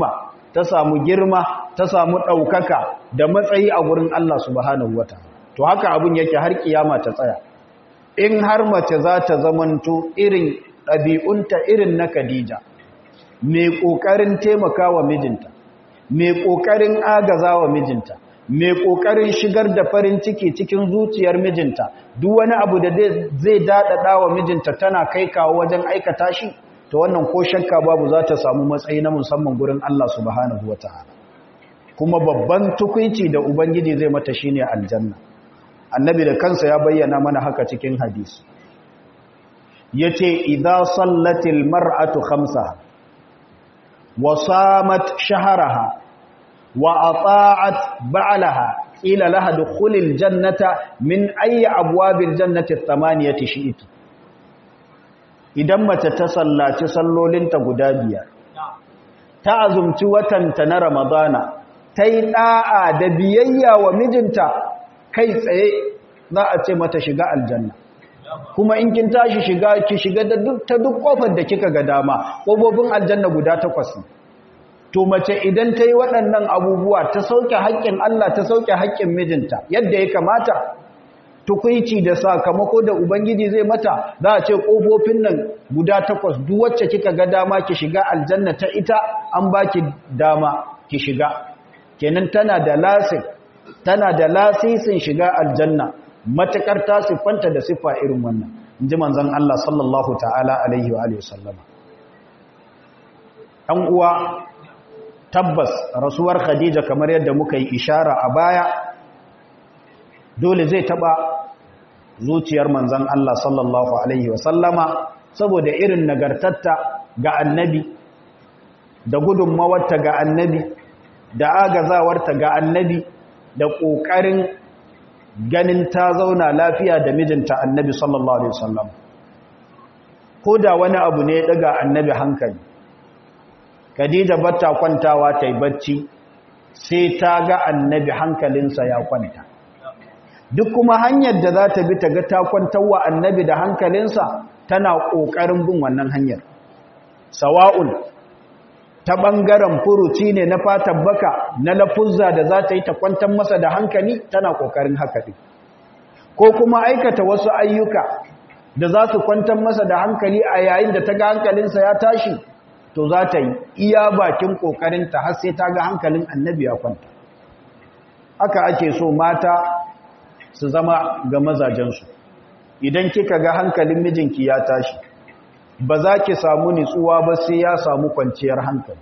S1: ta samu girma ta samu ɗaukaka da matsayi a gurin Allah subhanahu wata to haka abin yake har kiyama ta tsaya in har mace za ta zamanto irin ɗabi'unta irin na Khadija mai ƙoƙarin taimaka wa mijinta mai ƙoƙarin agaza wa mijinta mai ƙoƙarin shigar da farin ciki cikin zuciyar mijinta duk wani abu da zai daɗaɗa wa mijinta tana kai kawo wajen aikata shi to wannan ko shakka babu za ta samu matsayi na musamman gurin Allah subhanahu wa ta'ala kuma babban tukunci da ubangiji zai mata shine aljanna annabi da kansa ya bayyana mana haka cikin hadisi yace idza sallatil mar'atu khamsaha wa samat shahraha wa ata'at ba'laha ila laha dukhulil jannata min ayyi abwabil jannati thamaniyati shi'ti idan mace ta sallaci sallolinta guda biyar ta azumci watanta na ramadana ta yi ɗa'a da biyayya wa mijinta kai tsaye za a ce mata shiga aljanna kuma in kin tashi shiga ki shiga da duk ta duk kofar da kika ga dama ƙofofin aljanna guda takwas to mace idan ta yi waɗannan abubuwa ta sauke haƙƙin Allah ta sauke haƙƙin mijinta yadda ya kamata tukuici da sakamako da ubangiji zai mata za a ce ƙofofin nan guda takwas duk wacce kika ga dama ki shiga aljanna ta ita an baki dama ki shiga kenan tana da lasin tana da lasisin shiga aljanna matakar ta siffanta da siffa irin wannan inji manzon Allah sallallahu ta'ala alaihi wa alihi sallama ɗan uwa tabbas rasuwar Khadija kamar yadda muka yi ishara a baya dole zai taba zuciyar manzan Allah sallallahu Alaihi wasallama saboda irin nagartatta ga annabi da gudunmawarta ga annabi da agazawarta ga annabi da ƙoƙarin ganin ta zauna lafiya da mijinta annabi sallallahu Alaihi wasallam ko da wani abu ne daga annabi hankali Khadija batta kwantawa ta yi bacci sai ta ga annabi hankalinsa ya kwanta duk kuma hanyar da za ta bi ta ga ta kwantarwa annabi da hankalinsa tana ƙoƙarin bin wannan hanyar sawa'un ta ɓangaren furuci ne na fatan baka na lafuzza da za ta yi ta kwantar masa da hankali tana ƙoƙarin haka ɗin ko kuma aikata wasu ayyuka da za su kwantar masa da hankali a yayin da ta ga hankalinsa ya tashi to za ta yi iya bakin ƙoƙarinta har sai ta ga hankalin annabi ya kwanta haka ake so mata su zama ga mazajensu idan kika ga hankalin mijinki ya tashi ba za ki samu nitsuwa ba sai ya samu kwanciyar hankali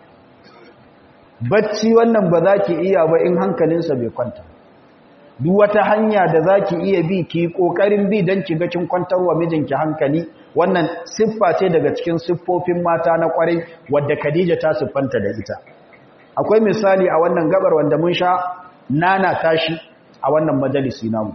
S1: bacci wannan ba za ki iya ba in hankalinsa bai kwanta duk wata hanya da za ki iya bi ki ƙoƙarin bi don ki ga kin kwantar wa mijinki hankali wannan siffa ce daga cikin siffofin mata na ƙwarai wadda khadija ta siffanta da ita akwai misali a wannan gabar wanda mun sha nana tashi a wannan majalisi namu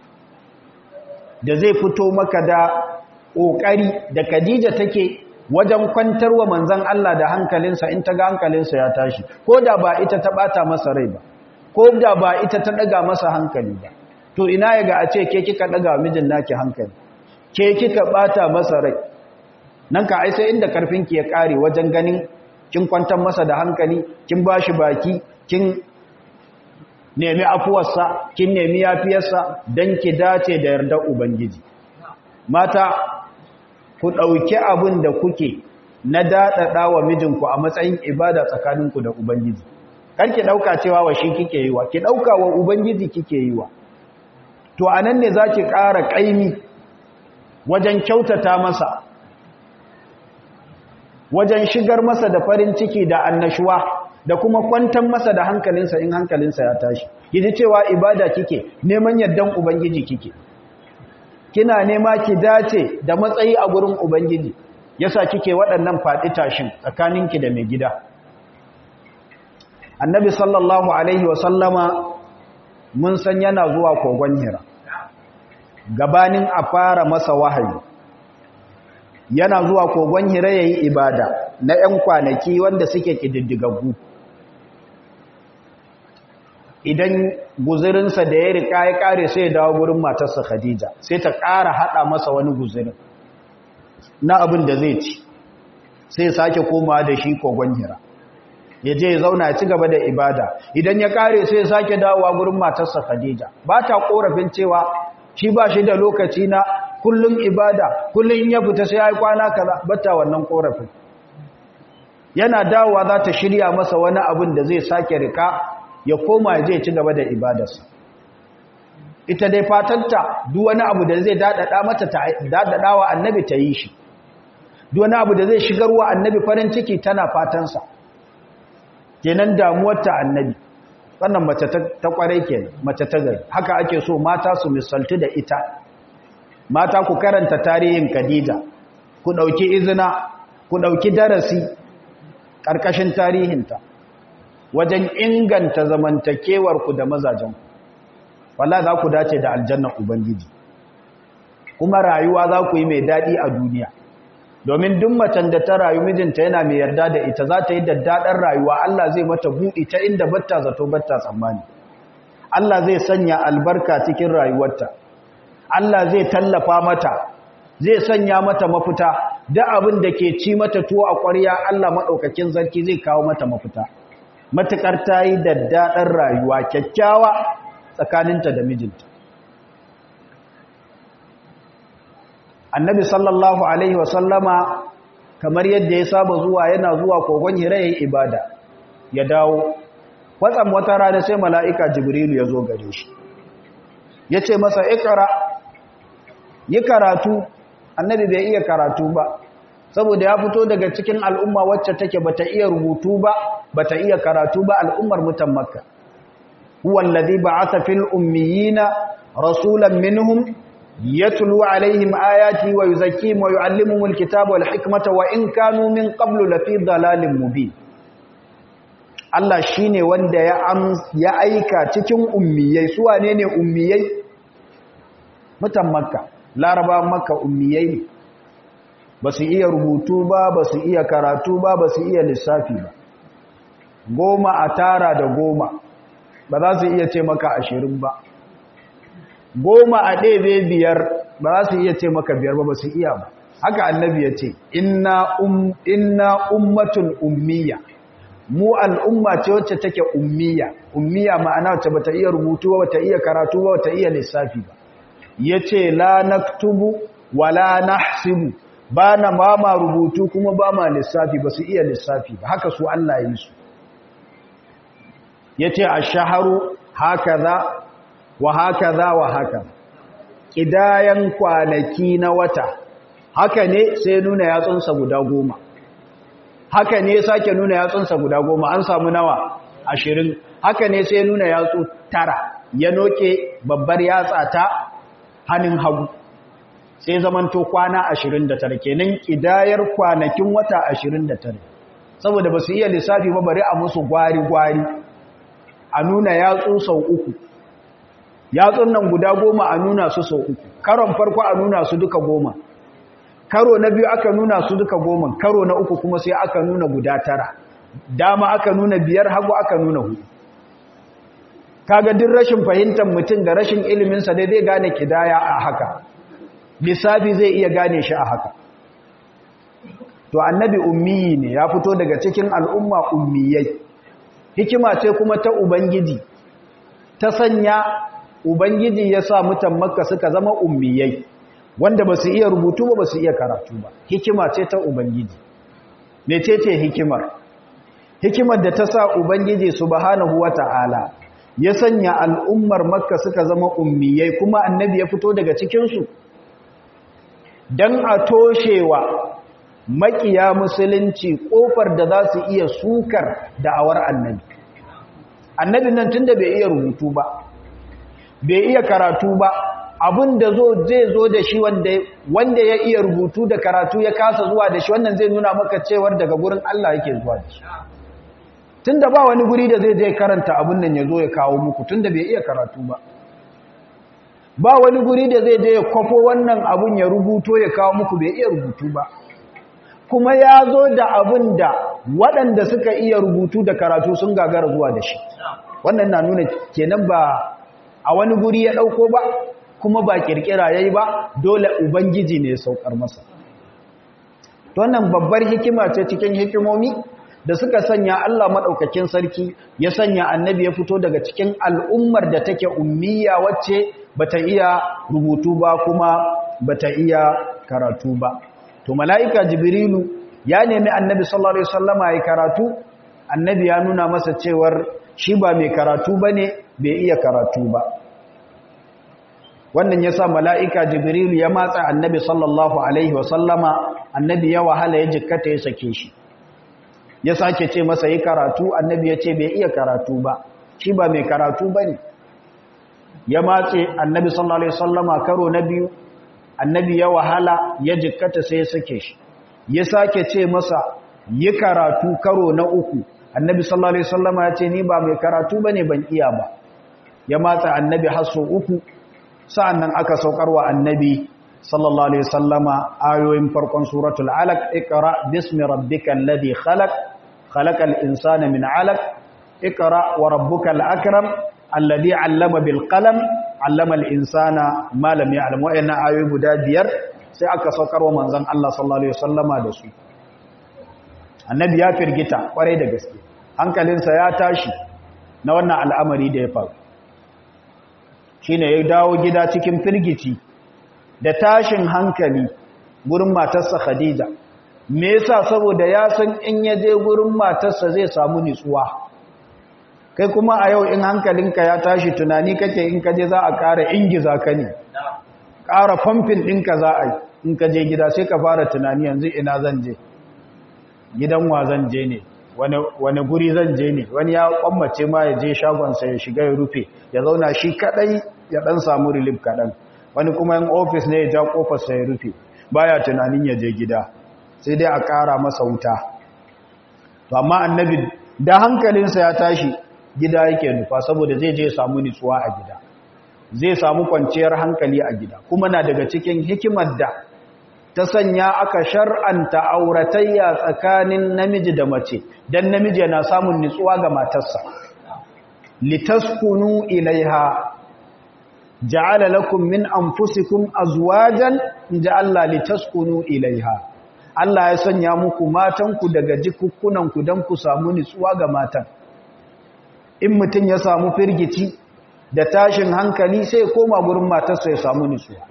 S1: da zai fito maka da ƙoƙari da Khadija take wajen kwantarwa manzon Allah da hankalinsa in ta ga hankalinsa ya tashi ko da ba ita ta bata masa rai ba ko da ba ita ta daga masa hankali ba to ina ya ga a ce ke kika daga mijin naki hankali ke kika bata masa rai nan ka ai sai inda karfinki ya kare wajen ganin kin kwantar masa da hankali kin bashi baki kin nemi afuwarsa kin nemi yafiyarsa don ki dace da yardar ubangiji mata ku ɗauki abin da kuke na daɗaɗa wa mijinku a matsayin ibada tsakaninku da ubangiji kan ki ɗauka cewa wa shi kike yi wa ki ɗauka wa ubangiji kike yi wa to a nan ne za ki ƙara ƙaimi wajen kyautata masa wajen shigar masa da farin ciki da annashuwa da kuma kwantar masa da hankalinsa in hankalinsa ya tashi kiji cewa ibada kike neman yardan ubangiji kike kina nema ki dace da matsayi a gurin ubangiji yasa kike waɗannan faɗi tashin tsakaninki da mai gida annabi sallallahu alaihi wa sallama mun san yana zuwa kogon hira gabanin a fara masa wahayi yana zuwa kogon hira yayi ibada na 'yan kwanaki wanda suke kididdigaggu idan guzurinsa da ya rika ya kare sai ya dawo gurin matarsa Khadija sai ta ƙara haɗa masa wani guzurin na abin da zai ci sai sake komawa da shi kogon hira ya je ya zauna ya ci gaba da ibada idan ya kare sai ya sake dawowa gurin matarsa Khadija ba ta korafin cewa shi ba shi da lokaci na kullum ibada kullum in ya fita sai ya yi kwana kaza bata wannan korafin yana dawowa za ta shirya masa wani abin da zai sake rika ya koma ya je ci gaba da ibadarsa ita dai fatanta duk wani abu da zai dadada mata ta dadada wa annabi ta yi shi duk wani abu da zai shigarwa annabi farin ciki tana fatansa kenan damuwar ta annabi wannan mace ta kwarai kenan mace ta gari haka ake so mata su misaltu da ita mata ku karanta tarihin Khadija ku dauki izina ku dauki darasi karkashin tarihinta wajen inganta zamantakewar ku da mazajen wallahi za ku dace da aljanna ubangiji kuma rayuwa za ku yi mai dadi a duniya domin duk macen da ta rayu mijinta yana mai yarda da ita za ta yi daddaɗar rayuwa Allah zai mata buɗi ta inda batta zato batta tsammani Allah zai sanya albarka cikin rayuwarta Allah zai tallafa mata zai sanya mata mafita da abin da ke ci mata tuwo a ƙwarya Allah maɗaukakin zarki zai kawo mata mafita matuƙar ta yi daddaɗar rayuwa kyakkyawa tsakaninta da mijinta annabi sallallahu alaihi wasallama kamar yadda ya saba zuwa yana zuwa kogon hira ya yi ibada ya dawo kwatsam wata rana sai mala'ika jibrilu ya zo gare shi ya ce masa ikara yi karatu annabi bai iya karatu ba saboda ya fito daga cikin al'umma wacce take bata iya rubutu ba bata iya karatu ba al'ummar mutan makka huwallazi ba'atha fil ummiyina rasulan minhum يتلو عليهم آياتي ويزكيهم ويعلمهم الكتاب والحكمة وإن كانوا من قبل لفي ضلال مبين Allah shi ne wanda ya aika cikin ummiyai su wane ne ummiyai mutan makka laraba makka ummiyai ne ba su iya rubutu ba ba su iya karatu ba ba su iya lissafi ba goma a tara da goma ba za su iya ce maka ashirin ba goma a ɗebe biyar ba za su iya ce maka biyar ba ba su iya ba haka annabi ya ce inna ummatun ummiya mu al'umma ce wacce take ummiya ummiya ma'ana wacce bata iya rubutu ba bata iya karatu ba bata iya lissafi ba yace la naktubu wala nahsibu ba na ba ma rubutu kuma ba ma lissafi ba su iya lissafi ba haka su Allah yi su yace ash-shahru hakaza wa hakaza wa haka kidayan kwanaki na wata haka ne sai nuna yatsunsa guda goma haka ne sake nuna yatsunsa guda goma an samu nawa ashirin haka ne sai nuna yatsu tara ya noke babbar yatsa ta hannun hagu sai zamanto kwana ashirin da tara kenan kidayar kwanakin wata ashirin da tara saboda ba su iya lissafi ba bari a musu gwari-gwari a nuna yatsu sau uku yatsun nan guda goma a nuna su sau uku karon farko a nuna su duka goma karo na biyu aka nuna su duka goma karo na uku kuma sai aka nuna guda tara dama aka nuna biyar hagu aka nuna hudu kaga duk rashin fahimtar mutum da rashin iliminsa dai zai gane kidaya a haka lissafi zai iya gane shi a haka to annabi ummiyi ne ya fito daga cikin al'umma ummiyai hikima ce kuma ta ubangiji ta sanya ubangiji ya sa mutan makka suka zama ummiyai wanda ba su iya rubutu ba ba su iya karatu ba hikima ce ta ubangiji mece ce hikimar hikimar da ta sa ubangiji subhanahu wata'ala ya sanya al'ummar makka suka zama ummiyai kuma annabi ya fito daga cikinsu don a toshewa makiya musulunci kofar da za su iya sukar da'awar annabi annabi nan tun da bai iya rubutu ba bai iya karatu ba abin da zo zai zo da shi wanda ya iya rubutu da karatu ya kasa zuwa da shi wannan zai nuna maka cewar daga gurin Allah yake zuwa da shi tun da ba wani guri da zai je karanta abin nan ya zo ya kawo muku tun da bai iya karatu ba ba wani guri da zai je ya kwafo wannan abin ya rubuto ya kawo muku bai iya rubutu ba kuma ya zo da abin da waɗanda suka iya rubutu da karatu sun gagara zuwa da shi wannan na nuna kenan ba a wani guri ya ɗauko ba kuma ba ƙirƙira ya yi ba dole ubangiji ne ya saukar masa wannan babbar hikima ce cikin hikimomi da suka sanya Allah maɗaukakin sarki ya sanya annabi ya fito daga cikin al'ummar da take ummiya wacce bata iya rubutu ba kuma bata iya karatu ba to mala'ika jibrilu ya nemi annabi sallallahu alaihi wasallama ya karatu annabi ya nuna masa cewar shi ba mai karatu bane bai iya karatu ba wannan yasa mala'ika jibrilu ya matsa annabi sallallahu alaihi wasallama annabi ya wahala ya jikkata ya sake shi ya sake ce masa yi karatu annabi ya ce bai iya karatu ba shi ba mai karatu ba ne ya matse annabi sallallahu alaihi wasallama karo na biyu annabi ya wahala ya jikkata sai ya sake shi ya sake ce masa yi karatu karo na uku annabi sallallahu alaihi wasallama ya ce ni ba mai karatu bane ban iya ba ya matsa annabi hasso uku sa'annan aka saukarwa annabi sallallahu alaihi wasallama ayoyin farkon suratul alaq iqra bismi rabbikal ladhi khalaq khalaqal insana min alaq iqra wa rabbukal akram alladhi 'allama bil qalam 'allama al insana ma lam ya'lam wa'anna ayoyi guda biyar sai aka saukarwa manzon Allah sallallahu alaihi wasallama da su annabi ya firgita kwarai da gaske hankalinsa ya tashi na wannan al'amari da ya faru shine ya dawo gida cikin firgici da tashin hankali gurin matarsa Khadija me yasa saboda ya san in ya je gurin matarsa zai samu nitsuwa kai kuma a yau in hankalinka ya tashi tunani kake in ka je za a ƙara ingiza ka ne ƙara famfin ɗinka za a yi in ka je gida sai ka fara tunani yanzu ina zan je gidan wa zan je ne wani guri zan je ne wani ya kwammace ma ya je shagonsa ya shiga ya rufe ya zauna shi kadai ya dan samu relief kadan wani kuma yin ofis ne ya ja kofarsa ya rufe baya tunanin ya je gida sai dai a kara masa wuta to amma annabi da hankalinsa ya tashi gida yake nufa saboda zai je samu nutsuwa a gida zai samu kwanciyar hankali a gida kuma na daga cikin hikimar da ta sanya aka shar'anta auratayya tsakanin namiji da mace dan namiji yana samun nutsuwa ga matarsa litaskunu ilaiha ja'ala lakum min anfusikum azwajan inja Allah litaskunu ilaiha Allah ya sanya muku matanku daga jikukkunanku dan ku samu nutsuwa ga matan in mutun ya samu firgici da tashin hankali sai koma gurin matarsa ya samu nutsuwa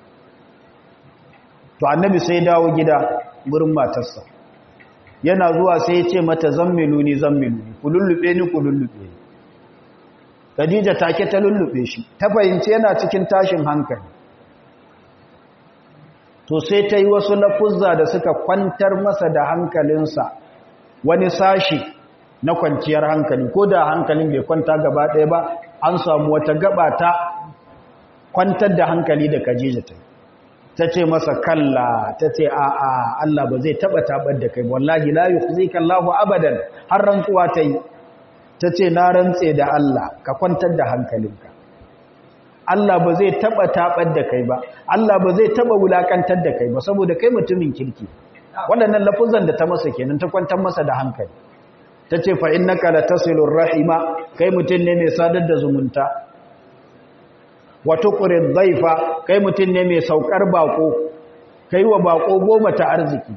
S1: to annabi sai dawo gida gurin matarsa yana zuwa sai ya ce mata zammilu ni zammilu ni ku lullube ni ku lullube ni Khadija take ta lullube shi ta fahimci yana cikin tashin hankali to sai ta yi wasu lafuzza da suka kwantar masa da hankalinsa wani sashi na kwanciyar hankali ko da hankalin bai kwanta gaba ɗaya ba an samu wata gaba ta kwantar da hankali da Khadija ta yi ta ce masa kalla ta ce a'a Allah ba zai taba tabar da kai wallahi la yukhzika Allahu abadan har rantsuwa ta yi ta ce na rantse da Allah ka kwantar da hankalinka Allah ba zai taba tabar da kai ba Allah ba zai taba wulakantar da kai ba saboda kai mutumin kirki waɗannan lafuzan da ta masa kenan ta kwantar masa da hankali ta ce fa innaka latasilur rahima kai mutum ne mai sadar da zumunta wato ƙurin zaifa kai mutum ne mai saukar bako kai wa bako goma ta arziki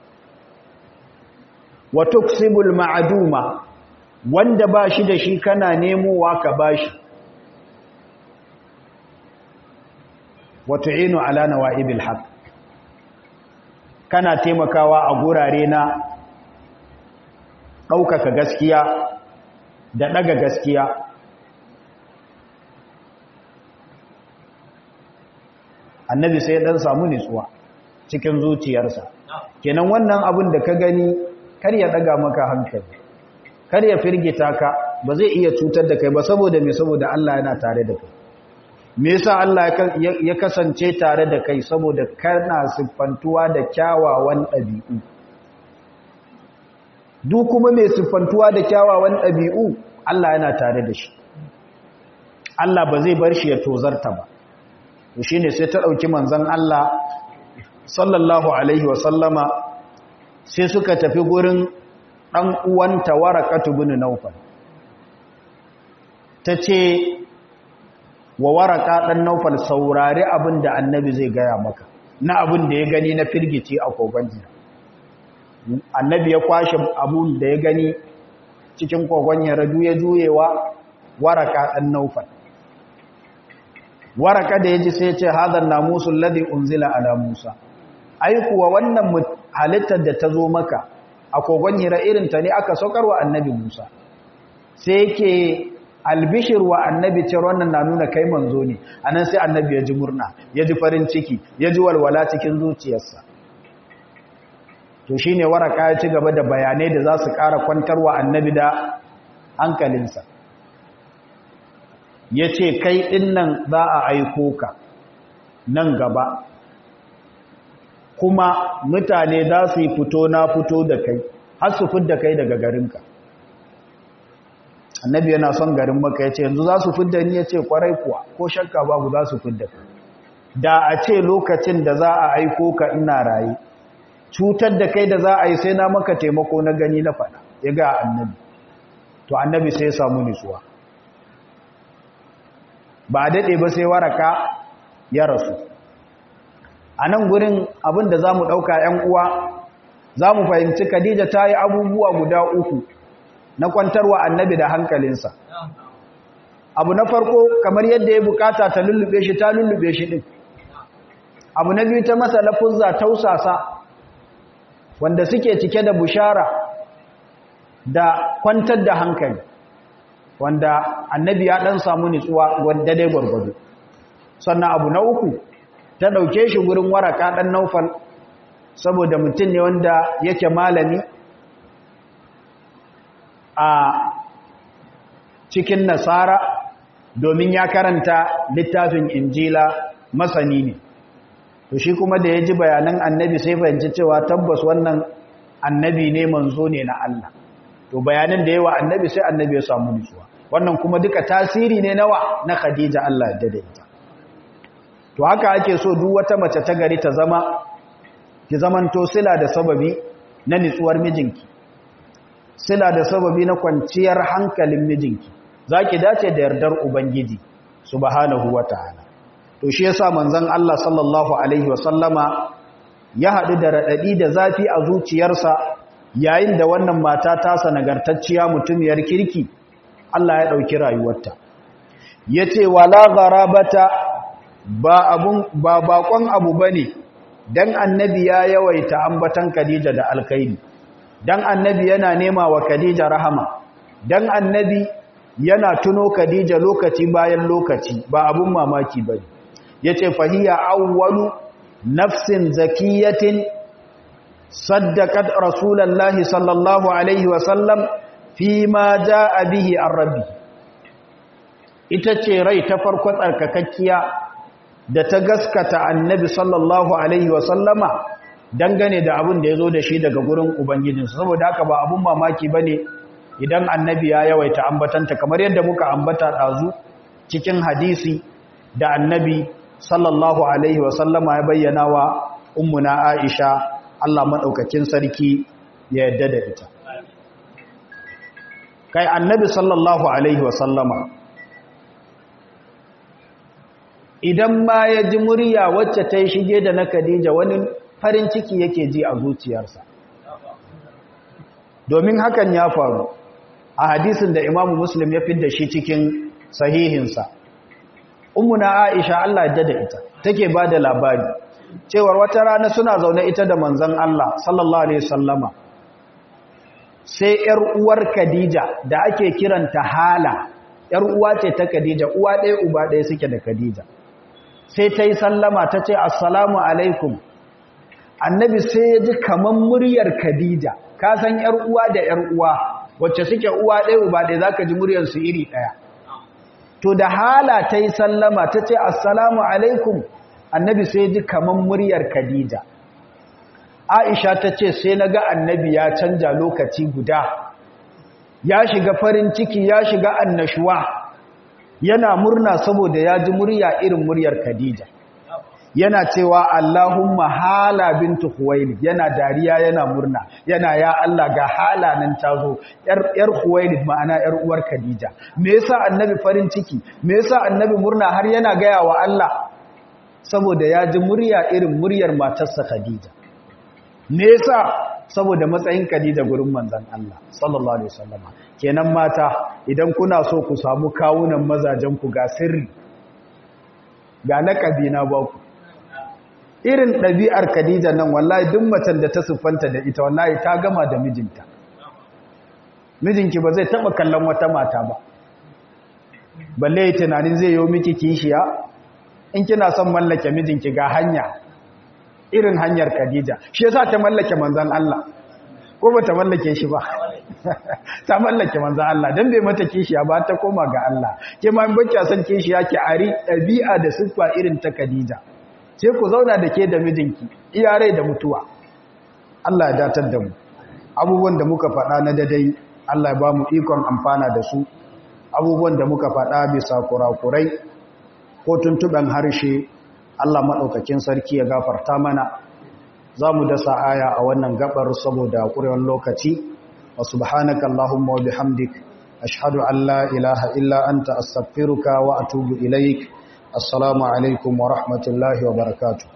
S1: wato kusibul ma'aduma wanda ba shi da shi kana nemowa ka ba shi wato inu ala nawa'ibil haq kana taimakawa a gurare na ɗaukaka gaskiya da ɗaga gaskiya annabi sai dan samu nutsuwa cikin zuciyarsa kenan wannan abin da ka gani kar ya daga maka hankali kar ya firgita ka ba zai iya cutar da kai ba saboda me saboda Allah yana tare da kai me yasa Allah ya kasance tare da kai saboda kana siffantuwa da kyawawan ɗabi'u duk kuma mai siffantuwa da kyawawan ɗabi'u Allah yana tare da shi Allah ba zai bar shi ya tozarta ba shi ne sai ta ɗauki manzan Allah sallallahu Alaihi wasallama sai suka tafi gurin ɗan uwanta warakatu bin naufal ta ce wa waraka ɗan naufal saurari abin da annabi zai gaya maka na abin da ya gani na firgici a kogon jiya annabi ya kwashe abun da ya gani cikin kogon yaradu ya juyewa waraka ɗan naufal waraka da ya ji sai ce hadar namusun ladi unzila ala musa ai kuwa wannan halittar da ta zo maka a kogon hira irinta ne aka saukarwa annabi musa sai yake albishir wa annabi ce wannan na nuna kai manzo ne anan sai annabi ya ji murna ya ji farin ciki ya ji walwala cikin zuciyarsa to shine waraka ya ci gaba da bayanai da za su ƙara kwantarwa annabi da hankalinsa ya ce kai ɗinnan za a aiko ka nan gaba kuma mutane za su yi fito na fito da kai har su fidda kai daga garinka annabi yana son garin maka ya ce yanzu za su fidda ni ya ce kwarai kuwa ko shakka babu za su fidda kai da a ce lokacin da za a aiko ka ina raye cutar da kai da za a yi sai na maka taimako na gani na faɗa ya ga annabi to annabi sai ya samu nutsuwa ba a daɗe ba sai waraka ya rasu a nan gurin abin da za mu ɗauka ‘yan uwa za mu fahimci khadija ta yi abubuwa guda uku na kwantarwa annabi da hankalinsa abu na farko kamar yadda ya bukata ta lullube shi ta lullube shi ɗin abu na biyu ta masa lafuzza tausasa wanda suke cike da bushara da kwantar da hankali wanda annabi ya dan samu nutsuwa wanda dai gwargwado sannan abu na uku ta dauke shi gurin waraka dan naufal saboda mutum ne wanda yake malami a cikin nasara domin ya karanta littafin injila masani ne to shi kuma da ya ji bayanan annabi sai fahimci cewa tabbas wannan annabi ne manzo ne na Allah to bayanan da yawa annabi sai annabi ya samu nutsuwa wannan kuma duka tasiri ne nawa na Khadija Allah ya daidaita to haka ake so duk wata mace ta gari ta zama ki zamanto sila da sababi na nutsuwar mijinki sila da sababi na kwanciyar hankalin mijinki zaki dace da yardar ubangiji subhanahu wataala to shi yasa manzon Allah sallallahu alaihi wasallama ya hadu da radadi da zafi a zuciyarsa yayin da wannan mata ta nagartacciya mutumiyar kirki Allah ya dauki rayuwarta yace wala gharabata ba abun ba bakon abu bane dan annabi ya yawaita ambatan Khadija da alkhairi dan annabi yana nema wa Khadija rahama dan annabi yana tuno Khadija lokaci bayan lokaci ba abun mamaki bane yace fahiya awwalu nafsin zakiyatin saddaqat rasulullahi sallallahu alaihi wasallam fi ma jaa bihi ar-rabbi ita ce rai ta farko tsarkakakkiya da ta gaskata annabi sallallahu alaihi wasallama dangane da abin da yazo da shi daga gurin ubangijinsa saboda haka ba abun mamaki bane idan annabi ya yawaita ambatanta kamar yadda muka ambata dazu cikin hadisi da annabi sallallahu alaihi wasallama ya bayyana wa ummuna Aisha Allah madaukakin sarki ya yadda da ita kai annabi sallallahu alaihi wasallama idan ma ya ji murya wacce ta yi shige da na Khadija wani farin ciki yake ji a zuciyarsa domin hakan ya faru a hadisin da Imam Muslim ya fidda shi cikin sahihinsa ummuna Aisha Allah ya da ita take ba da labari cewar wata rana suna zaune ita da manzon Allah sallallahu alaihi wasallama sai yar uwar Khadija da ake kiranta Hala yar uwa ce ta Khadija uwa ɗaya uba ɗaya suke da Khadija sai ta yi sallama ta ce assalamu alaikum annabi sai ya ji kaman muryar Khadija ka san yar uwa da yar uwa wacce suke uwa ɗaya uba ɗaya zaka ji muryar su iri ɗaya to da hala ta yi sallama ta ce assalamu alaikum annabi sai ji kaman muryar khadija aisha ta ce sai na ga annabi ya canja lokaci guda ya shiga farin ciki ya shiga annashuwa yana murna saboda ya ji murya irin muryar khadija yana cewa Allahumma hala bintu Khuwailid yana dariya yana murna yana ya Allah ga hala nan tazo yar yar Khuwailid ma'ana yar uwar Khadija me yasa annabi farin ciki me yasa annabi murna har yana gaya wa Allah saboda ya ji murya irin muryar matarsa Khadija me yasa saboda matsayin Khadija gurin manzon Allah sallallahu alaihi wasallam kenan mata idan kuna so ku samu kawunan mazajen ku ga sirri ga lakabi na ba ku irin ɗabi'ar Khadija nan wallahi duk macen da ta siffanta da ita wallahi ta gama da mijinta mijinki ba zai taba kallon wata mata ba balle tunanin zai yi miki kishiya in kina son mallake mijinki ga hanya irin hanyar Khadija shi yasa ta mallake manzon Allah ko bata mallake shi ba ta mallake manzon Allah dan bai mata kishiya ba ta koma ga Allah ke ma in bacci san kishiya ki ari dabi'a da siffa irin ta Khadija sai ku zauna da ke da mijinki iyarai da mutuwa Allah ya datar da mu abubuwan da muka faɗa na dadai Allah ya ba mu ikon amfana da su abubuwan da muka faɗa bisa kurakurai ko tuntuɓen harshe Allah maɗaukakin sarki ya gafarta mana za mu dasa aya a wannan gabar saboda ƙurewar lokaci wa subhanaka Allahumma wa bihamdik ashhadu an la ilaha illa anta astaghfiruka wa atubu ilaik assalamu alaikum wa rahmatullahi wa barakatuh